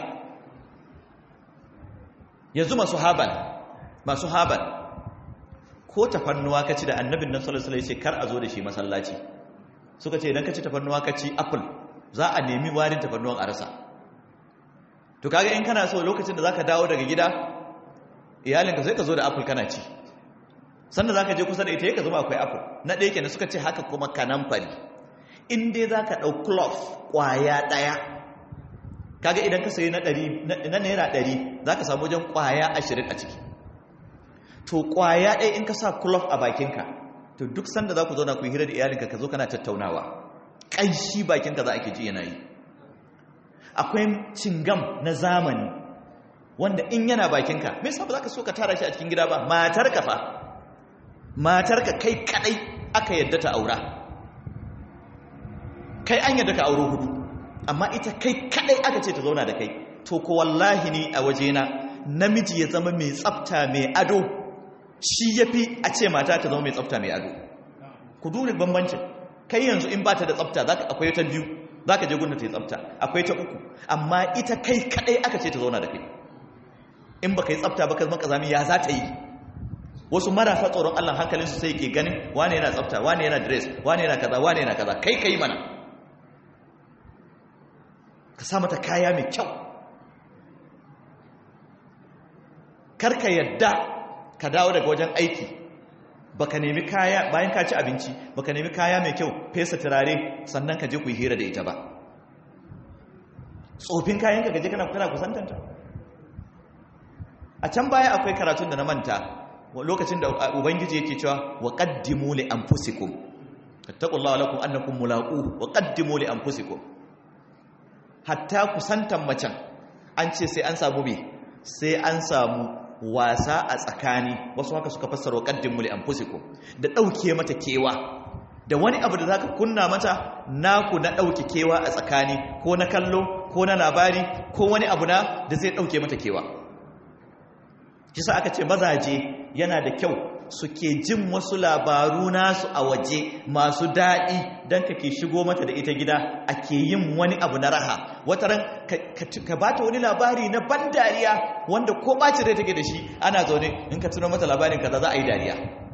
yanzu masu habal masu habal ko tafannuwa ka ci da annabin nan sallallahu alaihi wasallam kar a zo da shi masallaci suka ce idan ka ci tafannuwa ka ci apple za a nemi warin tafannuwan a rasa to kaga in kana so lokacin da zaka dawo daga gida iyalinka sai ka zo da apple kana ci sannan zaka je kusa da ita ka zama akwai apple na ɗaya kenan suka ce haka kuma kanamfari in dai zaka ɗau cloth ƙwaya ɗaya kaga idan ka sayi na ɗari na naira ɗari za ka samu wajen ƙwaya ashirin a ciki to ƙwaya ɗaya in ka sa kulof a bakinka to duk sanda za ku zauna ku yi hira da iyalinka ka zo kana tattaunawa ƙanshi bakinka za a ke ji yana yi akwai cingam na zamani wanda in yana bakinka me yasa ba za ka so ka tara shi a cikin gida ba matarka fa matarka kai kadai aka yadda ta aura kai an yadda ka auro hudu amma ita kai kadai aka ce ta zauna da kai to ko wallahi ni a wajena namiji ya zama mai tsafta mai ado shi yafi a ce mata ta zama mai tsafta mai ado ku dole bambancin kai yanzu in bata da tsafta zaka akwai ta biyu zaka je gunda ta yi tsafta akwai ta uku amma ita kai kadai aka ce ta zauna da kai in baka yi tsafta ba ka zama kazami ya za ta yi wasu marasa tsoron Allah hankalinsu sai ke ganin wane yana tsafta wane yana dress wane yana kaza wane yana kaza kai kai mana ka sa mata kaya mai kyau karka yadda ka dawo daga wajen aiki baka nemi kaya bayan ka ci abinci baka nemi kaya mai kyau fesa turare sannan ka je ku yi hira da ita ba tsofin kayan ka gaje kana kana kusantanta a can baya akwai karatun da na manta lokacin da ubangiji yake cewa wa qaddimu li anfusikum taqullaha lakum annakum mulaqu wa qaddimu li anfusikum hatta kusantan macen an ce sai an samu me sai an samu wasa a tsakani wasu haka suka fassara qaddimu li anfusikum da dauke mata kewa da wani abu da zaka kunna mata naku na dauke kewa a tsakani ko na kallo ko na labari ko wani abu na da zai dauke mata kewa kisa aka ce mazaje yana da kyau suke jin wasu labaru nasu a waje masu daɗi don ka ke shigo mata da ita gida ake yin wani abu na raha wata ran ka ba ta wani labari na ban dariya wanda ko ɓaci rai take da shi ana zaune in ka tuno mata labarin kaza za a yi dariya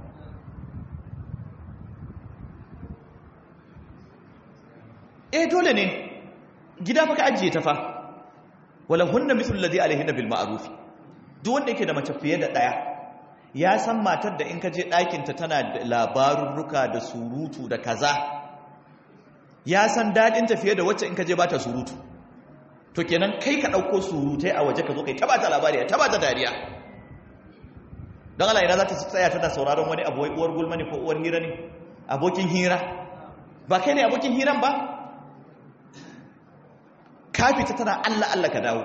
eh dole ne gida fa ka ajiye ta fa wala hunna mithlu alladhi alayhinna bil ma'ruf duk wanda yake da mace fiye da ɗaya ya san matar da in ka je ɗakinta tana da labarurruka da surutu da kaza ya san daɗinta fiye da wacce in ka je ba ta surutu to kenan kai ka ɗauko surutai a waje ka zo kai taba ta labari ya taba ta dariya don Allah ina za ta tsaya tana sauraron wani abu uwar gulma ne ko uwar hira ne abokin hira ba kai ne abokin hiran ba ka fita tana Allah Allah ka dawo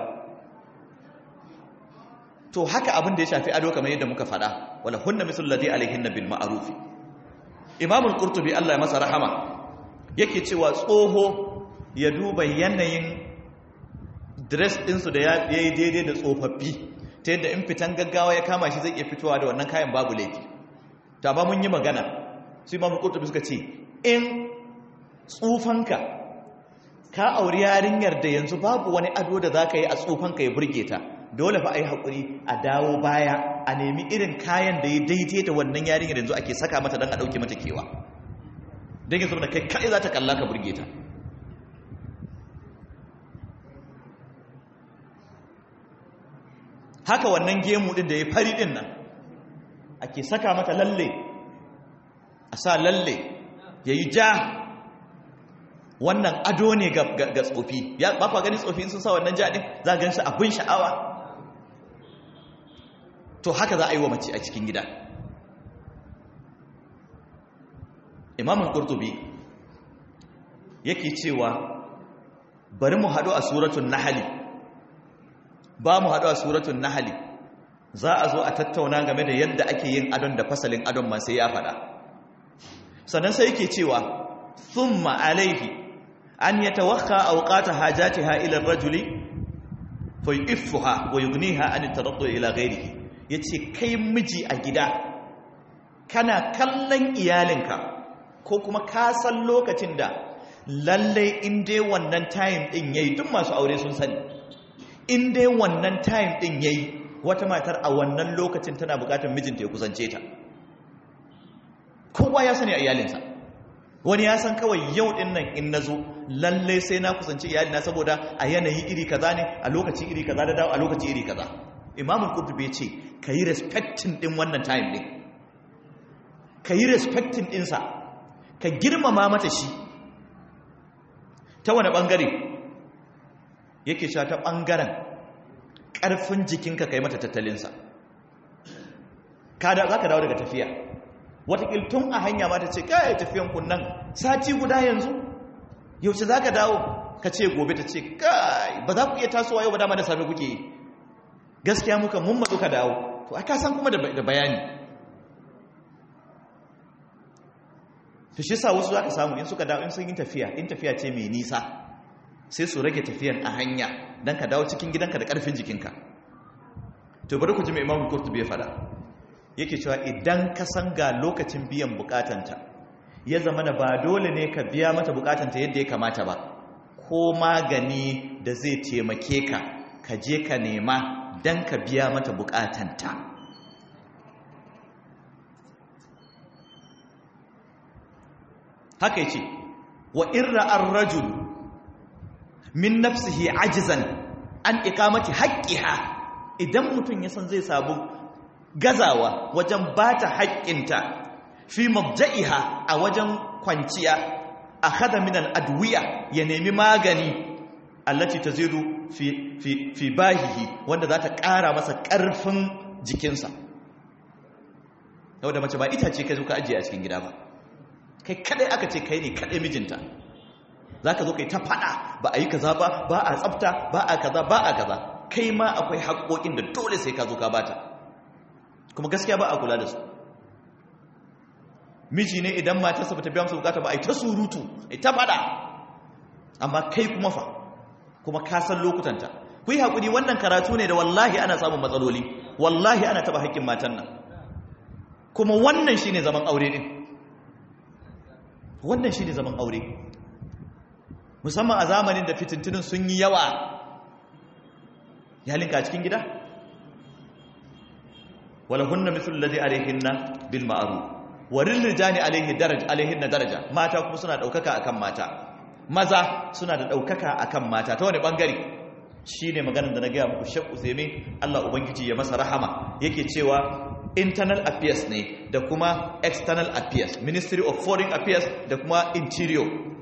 to haka abin da ya shafi ado kamar yadda muka faɗa wala hunna misal ladhi alaihinna bil ma'ruf imam al-qurtubi Allah ya masa rahama yake cewa tsoho ya duba yanayin dress din su da yayi daidai da tsofaffi ta yadda in fitan gaggawa ya kama shi zai iya fitowa da wannan kayan babu laifi ta ba mun yi magana su imamu kurtubi suka ce in tsufanka ka auri yarinyar da yanzu babu wani ado da za ka yi a tsufanka ya burge ta dole fa a yi haƙuri a dawo baya a nemi irin kayan da ya daidai da wannan yarinyar yanzu ake saka mata don a ɗauke mata kewa don yanzu da kai kai za ta kalla ka burge ta haka wannan gemu ɗin da ya fari ɗin nan ake saka mata lalle a sa lalle ya yi ja wannan ado ne ga tsofi ya ba kwa gani tsofi sun sa wannan jaɗin za a gan shi abin sha'awa to haka za a yi wa mace a cikin gida imamun kurtubi yake cewa bari mu haɗu a suratun nahali ba mu haɗu a suratun nahali za a zo a tattauna game da yadda ake yin adon da fasalin adon masu ya faɗa sannan sai yake cewa thumma alaihi an yatawakha awqata hajatiha ila ar-rajuli fa yu'iffuha wa yughniha an at-taraddu ila ghayrihi yace kai miji a gida kana kallon iyalinka ko kuma ka san lokacin da lalle in dai wannan time din yayi duk masu aure sun sani in dai wannan time din yayi wata matar a wannan lokacin tana bukatar mijinta ya kusance ta kowa ya sani a iyalinsa wani ya san kawai yau din nan in nazo lalle sai na kusanci iyalina saboda a yanayi iri kaza ne a lokaci iri kaza da dawo a lokaci iri kaza imamul qurtubi ya ce kayi respecting din wannan time din kayi respecting din sa ka girmama mata shi ta wani bangare yake sha ta bangaren karfin jikinka kai mata tattalinsa kada za ka dawo daga tafiya watakil tun a hanya ma ta ce kai tafiyan kunnan sati guda yanzu yaushe za ka dawo ka ce gobe ta ce kai ba za ku iya tasowa yau ba dama da safe kuke yi gaskiya muka mun matsu ka dawo to aka san kuma da bayani to shi sa wasu za ka samu in suka dawo in sun yi tafiya in tafiya ce mai nisa sai su rage tafiyan a hanya don ka dawo cikin gidanka da ƙarfin jikinka to bari ku ji mai imamu kurtubi ya fada yake cewa idan ka san ga lokacin biyan bukatanta ya zama da ba dole ne ka biya mata bukatanta yadda ya kamata ba ko magani da zai taimake ka ka je ka nema don ka biya mata bukatanta haka yace wa irra ar-rajul min nafsihi ajizan an iqamati haqqiha idan mutum ya san zai sabu gazawa wajen bata haƙƙinta fi mabda'iha a wajen kwanciya akhadha min al-adwiya ya nemi magani allati tazidu fi fi fi bahihi wanda za ta ƙara masa ƙarfin jikinsa da mace ba ita ce kai zo ka ajiye a cikin gida ba kai kadai aka ce kai ne kadai mijinta za ka zo kai ta fada ba a yi kaza ba ba a tsafta ba a kaza ba a kaza kai ma akwai haƙoƙin da dole sai ka zo ka bata kuma gaskiya ba a kula da su miji ne idan matarsa ba ta biya masa bukata ba a yi ta surutu a yi ta fada amma kai kuma fa kuma ka san lokutanta ku yi haƙuri wannan karatu ne da wallahi ana samun matsaloli wallahi ana taɓa haƙƙin matan nan kuma wannan shi ne zaman aure ɗin wannan shi ne zaman aure musamman a zamanin da fitintunin sun yi yawa yalinka a cikin gida wala hunna mithlu alladhi alayhinna bil ma'ruf wa lil rijali alayhi daraj alayhinna daraja mata kuma suna daukaka akan mata maza suna da daukaka akan mata ta wani bangare shine maganar da na ga muku Sheikh Usaimi Allah ubangiji ya masa rahama yake cewa internal affairs ne da kuma external affairs ministry of foreign affairs da kuma interior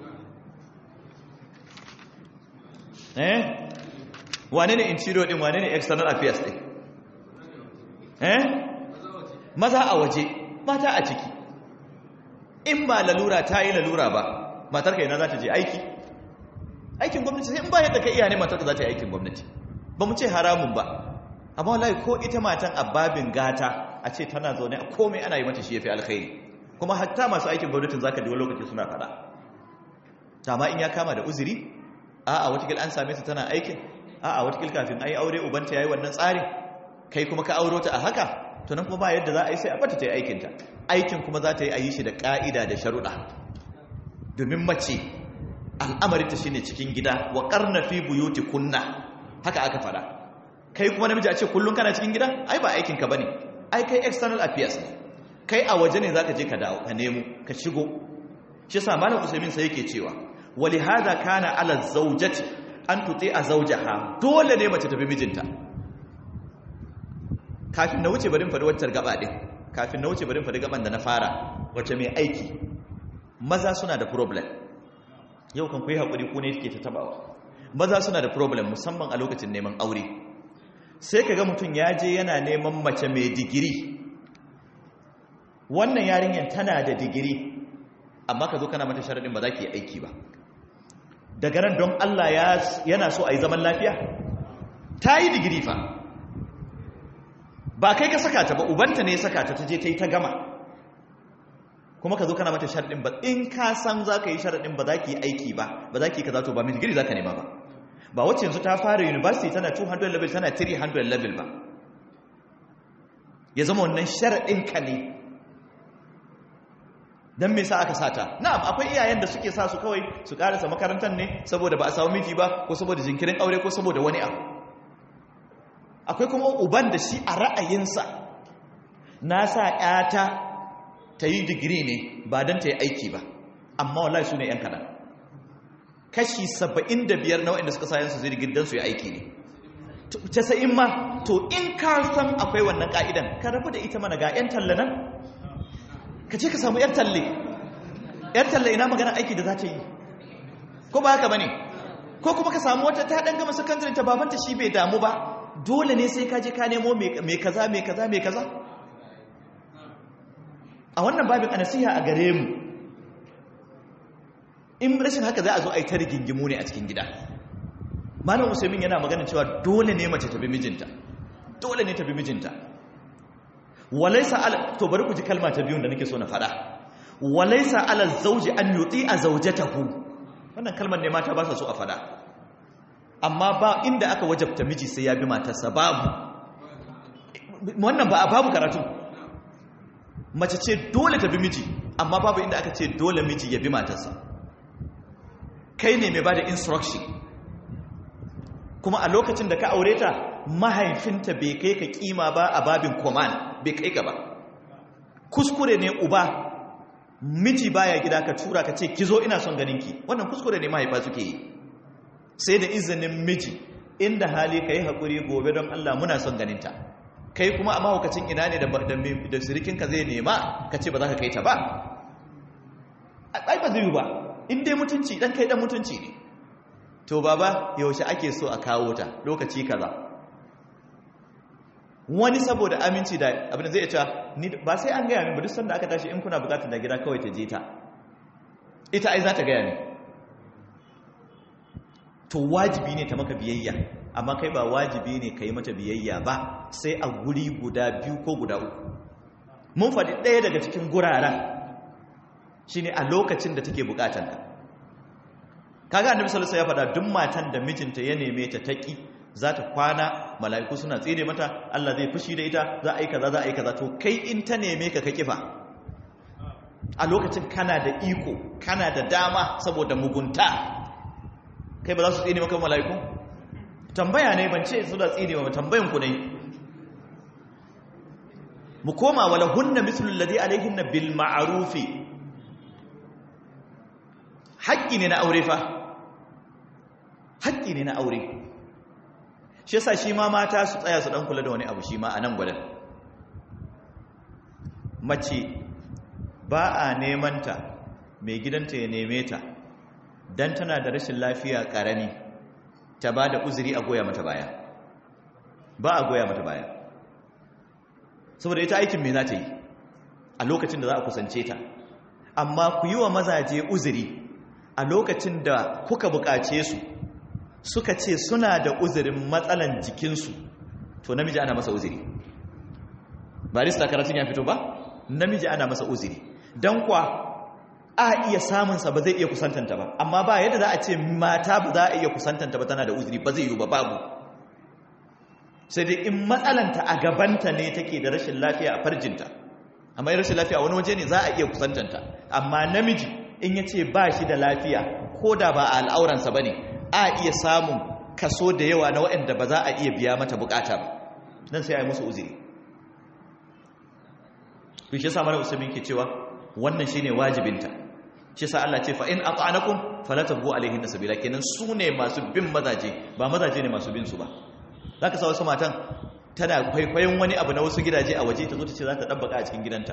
eh wane ne interior din wane ne external affairs din eh maza a waje mata a ciki in ba lalura ta yi lalura ba matar kai na za ta je aiki aikin gwamnati sai in ba yadda ka iya ne matar ka za ta yi aikin gwamnati ba mu ce haramun ba amma wallahi ko ita matan ababin gata a ce tana zaune a komai ana yi mata shi yafi alkhairi kuma hatta masu aikin gwamnatin zaka ji wani lokaci suna fada amma in ya kama da uzuri a'a watakil an same ta tana aikin a'a watakil kafin ayi aure ubanta yayi wannan tsarin kai kuma ka auro ta a haka to nan kuma ba yadda za a yi sai a bata ta yi aikinta aikin kuma za ta yi a yi shi da ƙa'ida da sharuɗa domin mace al'amarinta shine cikin gida wa ƙarna fi buyuti kunna haka aka fada kai kuma namiji a ce kullum kana cikin gida ai ba aikinka ba ne ai kai external affairs ne kai a waje ne za ka je ka dawo ka nemo ka shigo shi sa malam usaimin sai yake cewa wali hada kana ala zaujati an tuti a zaujaha dole ne mace tafi mijinta kafin na wuce barin faɗi waccar gaba ɗin kafin na wuce barin faɗi gaban da na fara wacce mai aiki maza suna da problem yau kan ku yi haƙuri ku ne ke ta tabawa maza suna da problem musamman a lokacin neman aure sai ka ga mutum ya je yana neman mace mai digiri wannan yarinyar tana da digiri amma ka zo kana mata sharaɗin ba za ki yi aiki ba daga nan don Allah yana so a yi zaman lafiya ta yi digiri fa ba kai ka saka ta ba ubanta ne ya saka ta ta je ta yi ta gama kuma ka zo kana mata sharaɗin ba in ka san za ka yi sharaɗin ba za ki yi aiki ba ba za ki yi ka za to ba mai digiri za ka nema ba ba wacce yanzu ta fara university tana 200 level tana 300 level ba ya zama wannan sharaɗin ka ne don me sa aka sata na'am akwai iyayen da suke sa su kawai su karasa makarantar ne saboda ba a samu miji ba ko saboda jinkirin aure ko saboda wani abu akwai kuma uban da shi a ra'ayinsa na sa ƴata ta yi digiri ne ba don ta yi aiki ba amma wallahi su ne ‘yan kaɗan kashi saba'in da biyar na waɗanda suka sayan su zai digiri don su yi aiki ne casa'in ma to in ka san akwai wannan ƙa'idan ka rabu da ita mana ga ‘yan talla nan ka ce ka samu ‘yar talle ‘yar talle ina magana aiki da za ta yi ko ba haka ba ne ko kuma ka samu wata ta ɗan gama sakandare ta babanta shi bai damu ba dole ne sai ka je ka nemo mai kaza mai kaza mai kaza a wannan babin a nasiha a gare mu in rashin haka za a zo a yi ta rigingimu ne a cikin gida malam usaimin yana magana cewa dole ne mace ta bi mijinta dole ne ta bi mijinta walaisa ala to bari ku ji kalma ta biyun da nake so na faɗa walaisa ala zauji an yuti a zaujatahu wannan kalmar ne mata ba sa so a faɗa amma ba inda aka wajabta miji sai ya bi matarsa babu wannan ba a babu karatu mace ce dole ta bi miji amma babu inda aka ce dole miji ya bi matarsa kai ne mai ba da instruction kuma a lokacin da ka aure ta mahaifinta bai kai ka kima ba a babin command bai kai ka ba kuskure ne uba miji baya gida ka tura ka ce kizo ina son ganinki wannan kuskure ne mahaifa suke yi sai da izinin miji inda hali ka yi haƙuri gobe don Allah muna son ganinta kai kuma a mahaukacin ina ne da sirikinka zai nema ka ce ba za ka kai ta ba ai ba zai ba in dai mutunci dan kai dan mutunci ne to baba yaushe ake so a kawo ta lokaci kaza wani saboda aminci da abin da zai ce ba sai an gaya min ba duk sanda aka tashi in kuna bukatar da gida kawai ta je ta ita ai za ta gaya min to wajibi ne ta maka biyayya amma kai ba wajibi ne ka yi mata biyayya ba sai a guri guda biyu ko guda uku mun faɗi ɗaya daga cikin guraren shi ne a lokacin da take bukatanka kaga annabi sallallahu alaihi wasallam ya faɗa duk matan da mijinta ya neme ta taki za ta kwana mala'iku suna tsire mata Allah zai fushi da ita za a yi kaza za a yi kaza to kai in ta neme ka ka kifa a lokacin kana da iko kana da dama saboda mugunta kai ba za su tsine maka mala'iku tambaya ne ban ce su da tsine wa tambayan ku ne mu koma wala hunna mislu alladhi alaihinna bil ma'rufi haƙƙi ne na aure fa haƙƙi ne na aure shi yasa shi ma mata su tsaya su dan kula da wani abu shi ma a nan gwadan mace ba a neman ta mai gidanta ya neme ta dan tana da rashin lafiya karami ta ba da uzuri a goya mata baya ba a goya mata baya saboda ita aikin me za ta yi a lokacin da za a kusance ta amma ku yi wa mazaje uzuri a lokacin da kuka bukace su suka ce suna da uzurin matsalan jikinsu to namiji ana masa uzuri barista karatun ya fito ba namiji ana masa uzuri don kwa a iya samunsa ba zai iya kusantanta ba amma ba yadda za a ce mata ba za a iya kusantanta ba tana da uzuri ba zai yi ba babu sai dai in matsalanta a gabanta ne take da rashin lafiya a farjinta amma yin rashin lafiya wani waje ne za a iya kusantanta amma namiji in ya ce ba shi da lafiya ko da ba a al'auransa ba ne a iya samun kaso da yawa na waɗanda ba za a iya biya mata bukata ba nan sai a yi musu uziri kun shi sa mana usamin ke cewa wannan shine wajibinta shi sa Allah ce fa in ata'anakum fala tabghu alaihin sabila kenan su ne masu bin mazaje ba mazaje ne masu bin su ba zaka sa wasu matan tana kwaikwayon wani abu na wasu gidaje a waje ta zo ta ce za ta dabbaka a cikin gidanta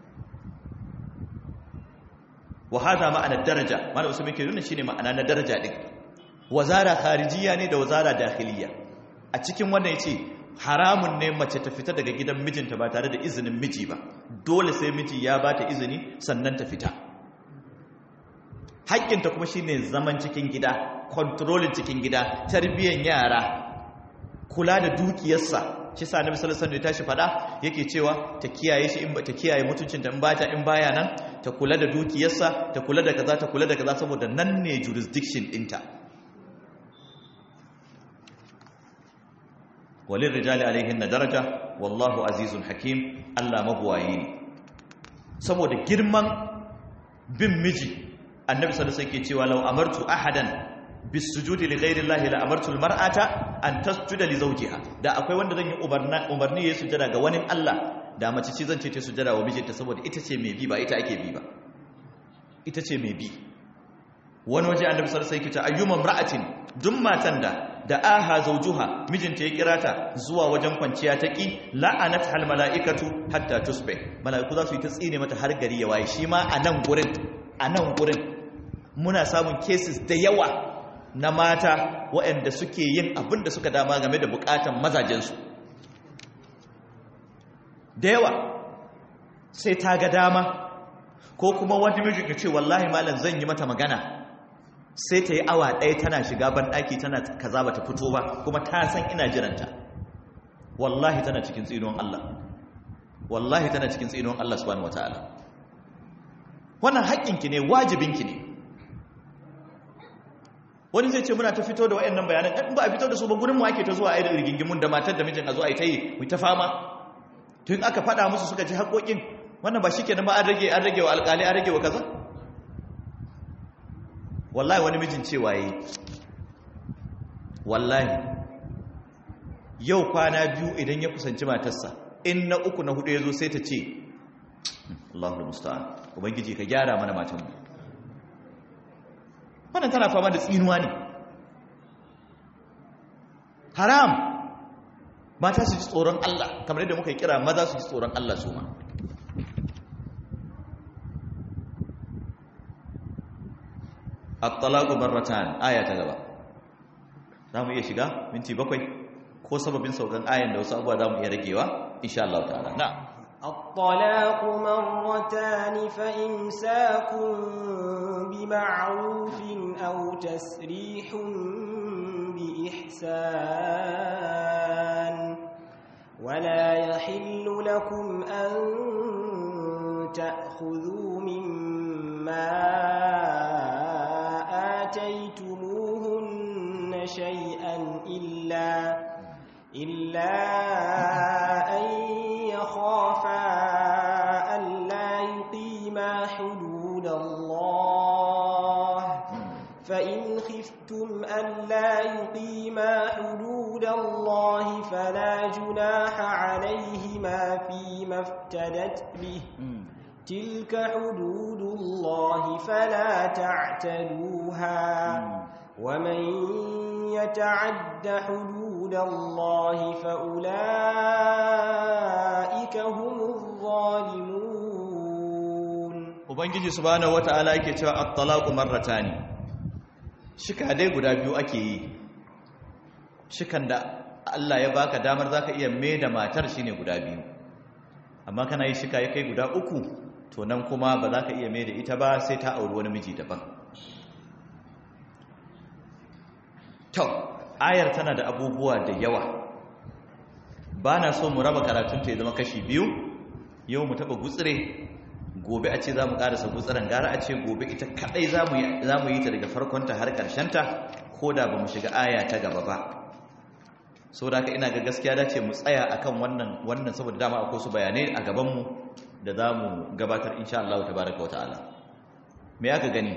wa hada ma'ana daraja mana usamin ke nuna shine ma'ana na daraja din wazara kharijiyya ne da wazara dakhiliyya a cikin wannan yace haramun ne mace ta fita daga gidan mijinta ba tare da izinin miji ba dole sai miji ya ba ta izini sannan ta fita haƙƙinta kuma shine zaman cikin gida kontrolin cikin gida tarbiyyar yara kula da dukiyarsa shi sa annabi sallallahu alaihi wasallam ya tashi fada yake cewa ta kiyaye shi in ta kiyaye mutuncinta in bata in baya nan ta kula da dukiyarsa ta kula da kaza ta kula da kaza saboda nan ne jurisdiction ɗinta walin rijali alaihin na daraja wallahu azizun hakim Allah mabuwaye ne saboda girman bin miji annabi sallallahu alaihi wasallam cewa law amartu ahadan bisujudi li ghairi llahi la amartu almar'ata an tasjuda li zawjiha da akwai wanda zan yi umarni ya sujada ga wani Allah da mace ce zan ce ta sujada wa mijinta saboda ita ce mai bi ba ita ake bi ba ita ce mai bi wani waje annabi sallallahu alaihi wasallam yake ta ayyuma imra'atin duk matan da da aha zaujuha mijinta ya kira ta zuwa wajen kwanciya ta ki la'anat hal mala'ikatu hatta tusbih mala'iku za su yi ta tsine mata har gari ya waye shi ma a nan gurin a nan gurin muna samun cases da yawa na mata waɗanda suke yin abin da suka dama game da bukatan mazajensu da yawa sai ta ga dama ko kuma wani mijin ka ce wallahi malam zan yi mata magana sai ta yi awa ɗaya tana shiga banɗaki tana kaza ba ta fito ba kuma ta san ina jiranta wallahi tana cikin tsinon Allah wallahi tana cikin tsinon Allah subhanahu wataala wannan haƙƙinki ne wajibinki ne wani zai ce muna ta fito da wayannan bayanan in ba a fito da su ba gurin mu ake ta zuwa ai da rigingimun da matar da mijin a zo ai ta yi mu ta fama to in aka faɗa musu suka ji haƙoƙin wannan ba shikenan ba an rage an rage wa alƙali an rage wa kaza wallahi wani mijin cewa yi wallahi yau kwana biyu idan ya kusanci matarsa in na uku na hudu ya zo sai ta ce Allahul musta'an ubangiji ka gyara mana matanmu wannan tana fama da tsinuwa ne haram mata su ji tsoron Allah kamar yadda muka kira maza su ji tsoron Allah su ma at-talaqu marratan aya ta gaba zamu iya shiga minti bakwai ko sababin saukan ayan da wasu abuwa zamu iya ragewa insha Allah ta'ala na الطلاق مرتان فإمساك بمعروف أو تسريح بإحسان ولا يحل لكم أن تأخذوا مما آتيتموهن شيئا إلا إلا أن يخافا ألا يقيما حدود الله فإن خفتم ألا يقيما حدود الله فلا جناح عليهما فيما افتدت به تلك حدود الله فلا تعتدوها ومن يتعد حدود الله فأولئك هم الظالمون ubangiji subhanahu wata'ala yake cewa at-talaqu marratani shika dai guda biyu ake yi shikan da Allah ya baka damar zaka iya mai da matar shine guda biyu amma kana yi shika ya kai guda uku to nan kuma ba za ka iya mai da ita ba sai ta auri wani miji daban to ayar tana da abubuwa da yawa ba na so mu raba karatunta ya zama kashi biyu yau mu taɓa gutsire gobe a ce za mu ƙarasa gutsiren gara a ce gobe ita kaɗai za mu yi ta daga farkonta har ƙarshenta ko da ba mu shiga aya ta gaba ba saboda haka ina ga gaskiya dace mu tsaya akan wannan wannan saboda dama akwai su bayanai a gaban mu da zamu gabatar insha Allah tabaaraka wataala me aka gani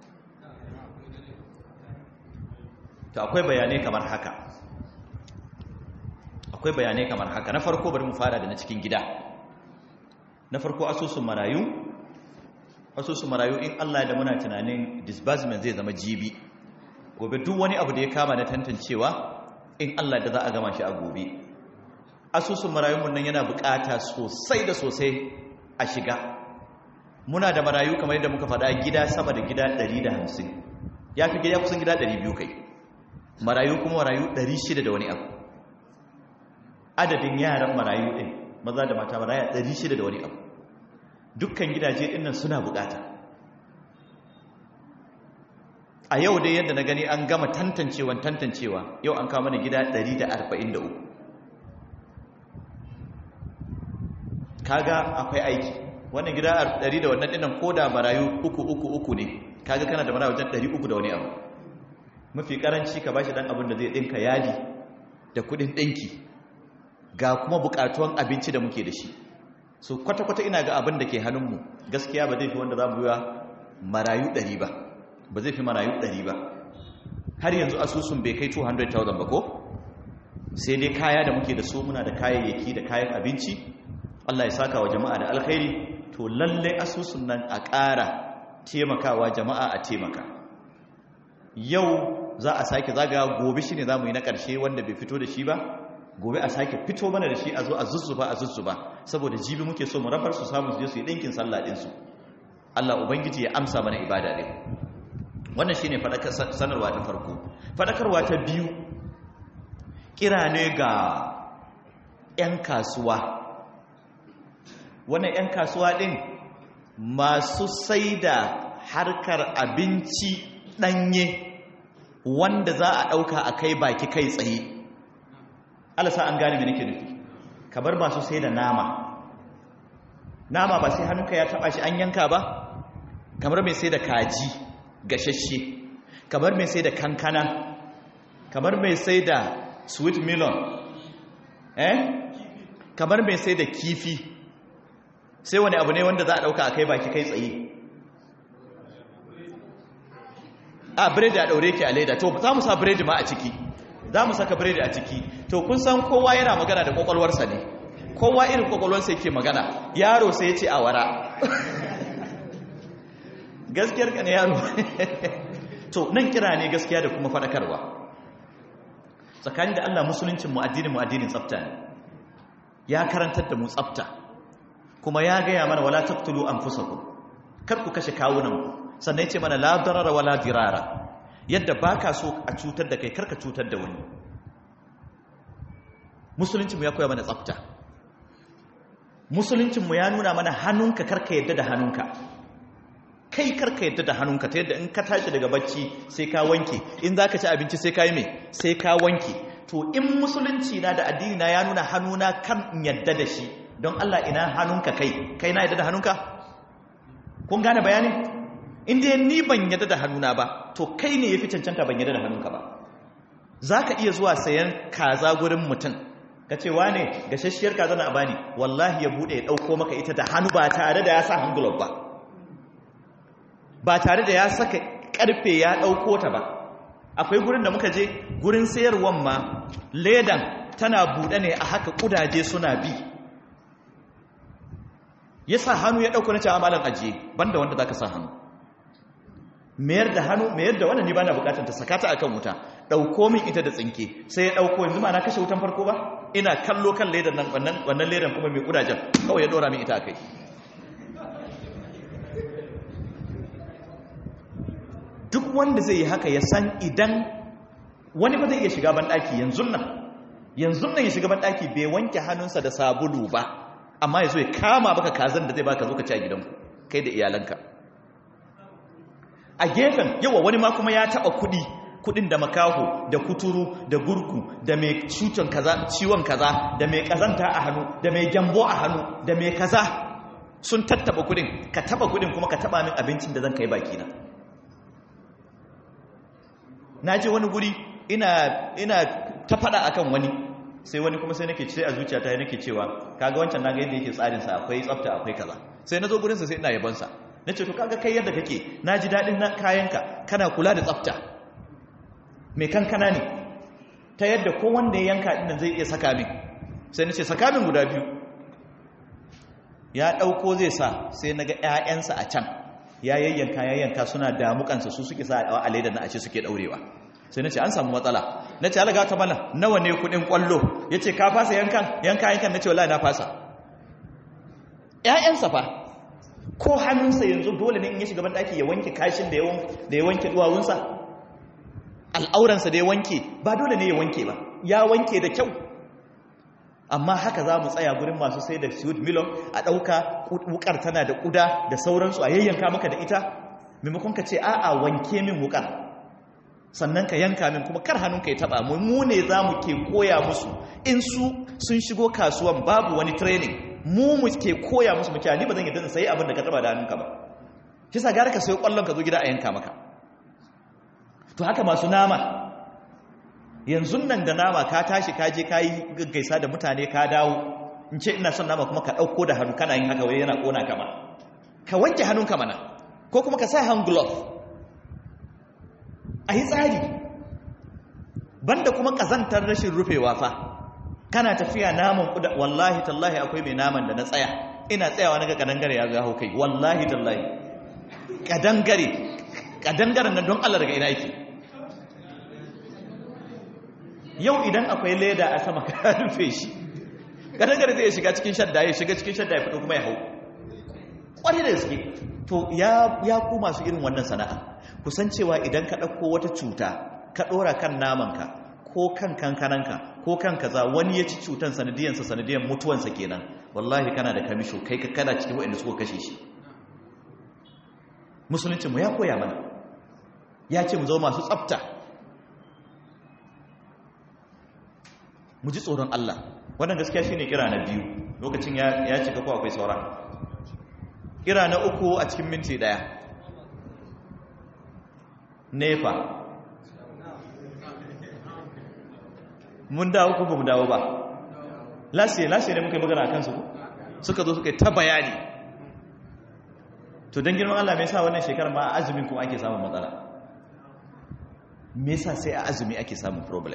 to akwai bayanai kamar haka akwai bayanai kamar haka na farko bari mu fara da na cikin gida na farko asusun marayu asusun marayu in Allah da muna tunanin disbursement zai zama jibi gobe duk wani abu da ya kama na tantancewa in Allah da za a gama shi a gobe asusun marayunmu nan yana bukata sosai da sosai a shiga muna da marayu kamar yadda muka faɗa gida sama da gida 150 ya fi gida kusan gida 200 kai marayu kuma marayu 600 da wani abu adadin yaran marayu ɗin maza da mata maraya 600 da wani abu dukkan gidaje ɗin nan suna bukata a yau dai yadda na gani an gama tantancewan tantancewa yau an kawo mana gida 143 kaga akwai aiki wannan gida 100 da wannan dinnan koda marayu uku uku uku ne kaga kana da marayu wajen 300 da wani abu mafi karanci ka bashi dan abin da zai dinka yaji da kudin dinki ga kuma bukatuwan abinci da muke da shi so kwata-kwata ina ga abin da ke hannunmu gaskiya ba zai fi wanda za mu yi marayu 100 ba ba zai fi marayu 100 ba har yanzu asusun bai kai 200,000 ba ko sai dai kaya da muke da su muna da kayayyaki da kayan abinci Allah ya saka wa jama'a da alkhairi to lalle asusun nan a ƙara taimakawa jama'a a taimaka yau za a sake zaga gobe shine zamu yi na ƙarshe wanda bai fito da shi ba gobe a sake fito mana da shi a zo a zuzzuba a zuzzuba saboda jibi muke so mu rabar su samu su je su yi ɗinkin sallah ɗinsu Allah ubangiji ya amsa mana ibada ɗin wannan shine sanarwa ta farko fadakarwa ta biyu kira ne ga 'yan kasuwa wannan 'yan kasuwa ɗin masu sai da harkar abinci ɗanye wanda za a ɗauka a kai baki kai tsaye alasa an gane nake nufi kamar masu sai da nama nama ba sai hannunka ya taɓa shi an yanka ba kamar mai sai da kaji gashashe kamar mai sai da kankana kamar mai sai da sweet melon eh kamar mai sai da kifi sai wani abu ne wanda za a dauka a kai baki kai tsaye a biredi a daure ki a leda to za mu sa biredi ma a ciki za mu saka biredi a ciki to kun san kowa yana magana da kwakwalwarsa ne kowa irin kwakwalwarsa yake magana yaro sai ya ce a wara gaskiyar ka ne yaro to nan kira ne gaskiya da kuma faɗakarwa tsakanin da Allah musuluncin mu addinin mu addinin tsafta ne ya karantar da mu tsafta kuma ya gaya mana wala taqtulu anfusakum kar ku kashe kawunan ku sannan yace mana la darara wala dirara yadda baka so a cutar da kai karka cutar da wani musuluncin mu ya koya mana tsafta musuluncin mu ya nuna mana hannunka karka yadda da hannunka kai karka yadda da hannunka ta yadda in ka tashi daga bacci sai ka wanke in za ka ci abinci sai ka yi mai sai ka wanke to in musulunci na da addini na ya nuna hannuna kan in yadda da shi don Allah ina hannunka kai kai na yadda da hannunka kun gane bayanin in dai ni ban yadda da hannuna ba to kai ne yafi cancanta ban yadda da hannunka ba za ka iya zuwa sayan kaza gurin mutum ka ce wane gashashiyar kaza na bani wallahi ya bude ya dauko maka ita da hannu ba tare da ya sa hand glove ba ba tare da ya saka karfe ya ɗauko ta ba akwai gurin da muka je gurin sayarwan ma ledan tana buɗe ne a haka ƙudaje suna bi ya sa hannu ya ɗauko na cewa malam ajiye banda wanda za ka sa hannu mayar da hannu mayar da wannan ni ba na bukatar ta sakata a kan wuta ɗauko min ita da tsinke sai ya ɗauko yanzu ma na kashe wutan farko ba ina kallo kan ledan nan wannan ledan kuma mai ƙudajen kawai ya ɗora min ita a kai duk wanda zai yi haka ya san idan wani ba zai iya shiga banɗaki yanzu nan yanzu nan ya shiga banɗaki bai wanke hannunsa da sabulu ba amma ya zo ya kama baka kazan da zai baka zo ka ci a gidanku kai da iyalanka a gefen yawa wani ma kuma ya taɓa kuɗi kuɗin da makaho da kuturu da gurku da mai cutan kaza ciwon kaza da mai kazanta a hannu da mai gyambo a hannu da mai kaza sun tattaba kuɗin ka taɓa kuɗin kuma ka taɓa min abincin da zan kai bakina na je wani guri ina, ina ta fada akan wani sai wani kuma sai nake sai a zuciyata nake cewa kaga wancan naga yadda yake tsarin sa akwai tsafta akwai kaza sai nazo gurin sa sai ina yabon sa nace to kaga kai yadda kake naji dadin na kayanka kana kula da tsafta me kankana ne ta yadda ko wanda ya yanka dinnan zai iya saka min sai nace saka min guda biyu ya dauko zai sa sai naga ƴaƴansa a can ya yayyanka yayyanka suna damukansa su suke sa a leda na ashe suke daurewa sai nace an samu matsala nace alaga ta mana nawa ne kudin kwallo yace ka fasa yankan yanka yankan nace wallahi na fasa ƴaƴansa fa ko hannunsa yanzu dole ne in ya shiga ban daki ya wanke kashin da ya da ya wanke duwawunsa al'auransa da ya wanke ba dole ne ya wanke ba ya wanke da kyau amma haka za mu tsaya gurin masu sai da sweet milon a ɗauka wukar tana da ƙuda da sauransu a yayyanka maka da ita maimakon ka ce a'a wanke min wukar sannan ka yanka min kuma kar hannunka ya taɓa mu mu ne za mu ke koya musu in su sun shigo kasuwan babu wani training mu mu ke koya musu muke ni ba zan yadda sai abin da ka taɓa da hannunka ba shi sa gara ka sayo ƙwallon ka zo gida a yanka maka to haka masu nama yanzu nan da nama ka tashi ka je ka yi gaggaisa da mutane ka dawo in ce ina son nama kuma ka ɗauko da hannu kana yin haka wai yana ƙona kama ka wanke hannunka mana ko kuma ka sa hand glove a yi tsari banda kuma ƙazantar rashin rufewa fa kana tafiya naman kuda wallahi tallahi akwai mai naman da na tsaya ina tsayawa na ga kadangare ya gaho kai wallahi tallahi kadangare kadangaren nan don Allah daga ina yake yau idan akwai leda a sama ka rufe shi kadangare zai shiga cikin shadda ya shiga cikin shadda ya fito kuma ya hau ƙwari da gaske to ya ku masu irin wannan sana'a kusan cewa idan ka ɗauko wata cuta ka ɗora kan namanka ko kan kankananka ko kan kaza wani ya ci cutan sanadiyansa sanadiyan mutuwansa kenan wallahi kana da kamisho kai ka kana cikin waɗanda suka kashe shi musuluncinmu ya koya mana ya ce mu zama masu tsafta mu ji tsoron Allah wannan gaskiya shine kira na biyu lokacin ya cika ko akwai saura kira na uku a cikin minti daya nefa mun dawo ko ba mu dawo ba lasiye lasiye ne muka yi magana a kansu ko suka zo suka yi ta bayani to don girman Allah me yasa wannan shekarar ma a azumin kuma ake samun matsala me yasa sai a azumi ake samun problem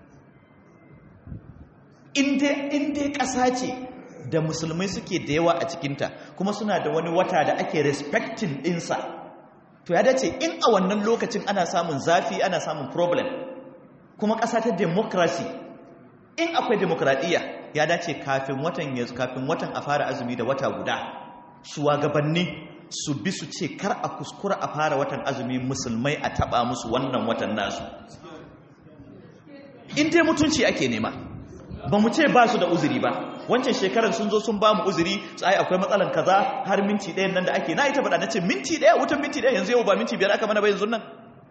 in dai ƙasa ce da musulmai suke da yawa a cikinta kuma suna da wani wata da ake respecting ɗinsa to ya dace in a wannan lokacin ana samun zafi ana samun problem kuma ƙasa ta democracy in akwai demokradiyya ya dace kafin watan yanzu kafin watan a fara azumi da wata guda shugabanni su bi su ce kar a kuskura a fara watan azumi musulmai a taba musu wannan watan nasu in dai mutunci ake nema ba mu ce ba su da uzuri ba wancan shekarar sun zo sun ba mu uzuri ai akwai matsalan kaza har minti ɗayan nan da ake na ita faɗa na ce minti ɗaya wutan minti ɗaya yanzu yau ba minti biyar aka mana ba yanzu nan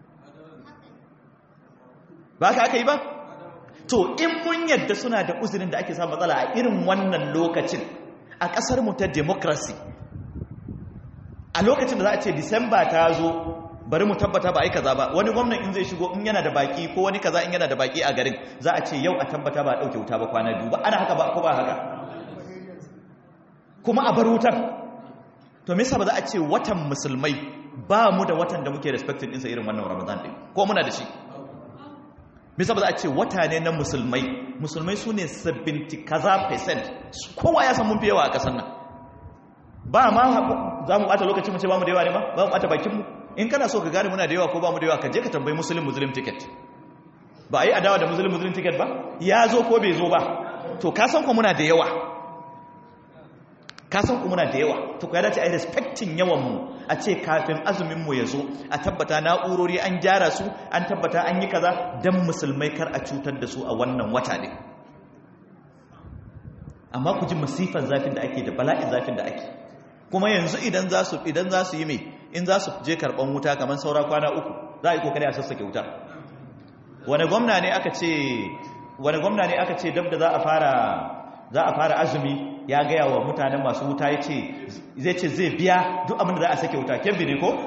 ba ka aka yi ba to in mun yadda suna da uzurin da ake samun matsala a irin wannan lokacin a ƙasar mu ta democracy a lokacin da za a ce disamba ta zo bari mu tabbata ba a yi kaza ba wani gwamnan in zai shigo in yana da baki ko wani kaza in yana da baki a garin za a ce yau a tabbata ba a ɗauke wuta ba kwana biyu ba ana haka ba ko ba haka kuma a bar wutar to me yasa ba za a ce watan musulmai ba mu da watan da muke respecting ɗinsa irin wannan ramadan ɗin ko muna da shi me yasa ba za a ce wata ne na musulmai musulmai su ne 70 kaza percent kowa ya san mun fi yawa a ƙasar nan ba ma za mu ɓata lokacin mu ce ba mu da yawa ne ba ba mu ɓata bakinmu in kana so ka gane muna da yawa ko ba mu da yawa ka je ka tambayi muslim muslim ticket ba a yi adawa da muslim muslim ticket ba ya zo ko bai zo ba to ka san ku muna da yawa ka san ku muna da yawa to ka dace a yi respecting yawan mu a ce kafin azumin mu ya zo a tabbata na'urori an gyara su an tabbata an yi kaza dan musulmai kar a cutar da su a wannan wata ne amma ku ji masifan zafin da ake da bala'in zafin da ake kuma yanzu idan za su idan za su yi mai in za su je karban wuta kamar saura kwana uku za a yi kokari a sassake wuta wani gwamna ne aka ce wani gwamna ne aka ce dab da za a fara za a fara azumi ya gaya wa mutanen masu wuta ya ce zai ce zai biya duk abin da za a sake wuta kebbi ne ko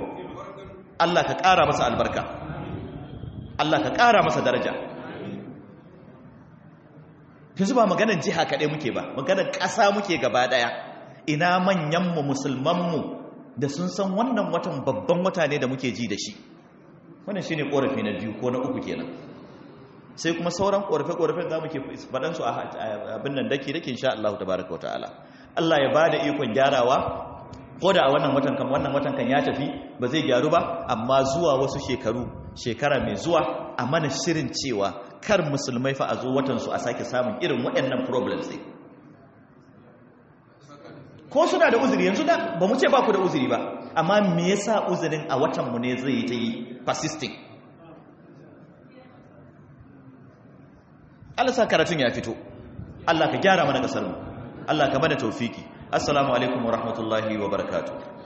Allah ka ƙara masa albarka Allah ka ƙara masa daraja yanzu ba maganar jiha kaɗai muke ba maganar ƙasa muke gaba ɗaya ina manyanmu musulmanmu da sun san wannan watan babban wata ne da muke ji da shi wannan shi ne ƙorafi na biyu ko na uku kenan sai kuma sauran ƙorafe-ƙorafen za mu ke faɗansu a abin nan dake dake insha Allah tabaraka wa ta'ala Allah ya ba da ikon gyarawa ko da a wannan watan kan wannan watan kan ya tafi ba zai gyaru ba amma zuwa wasu shekaru shekara mai zuwa a mana shirin cewa kar musulmai fa a zo watan su a sake samun irin waɗannan problems ɗin ko suna da uzuri yanzu da ba mu ce ba ku da uzuri ba amma me yasa uzurin a watan mu ne zai yi ta yi persisting Allah sa karatun ya fito Allah ka gyara mana kasar mu Allah ka bada tawfiki assalamu alaikum wa rahmatullahi wa barakatuh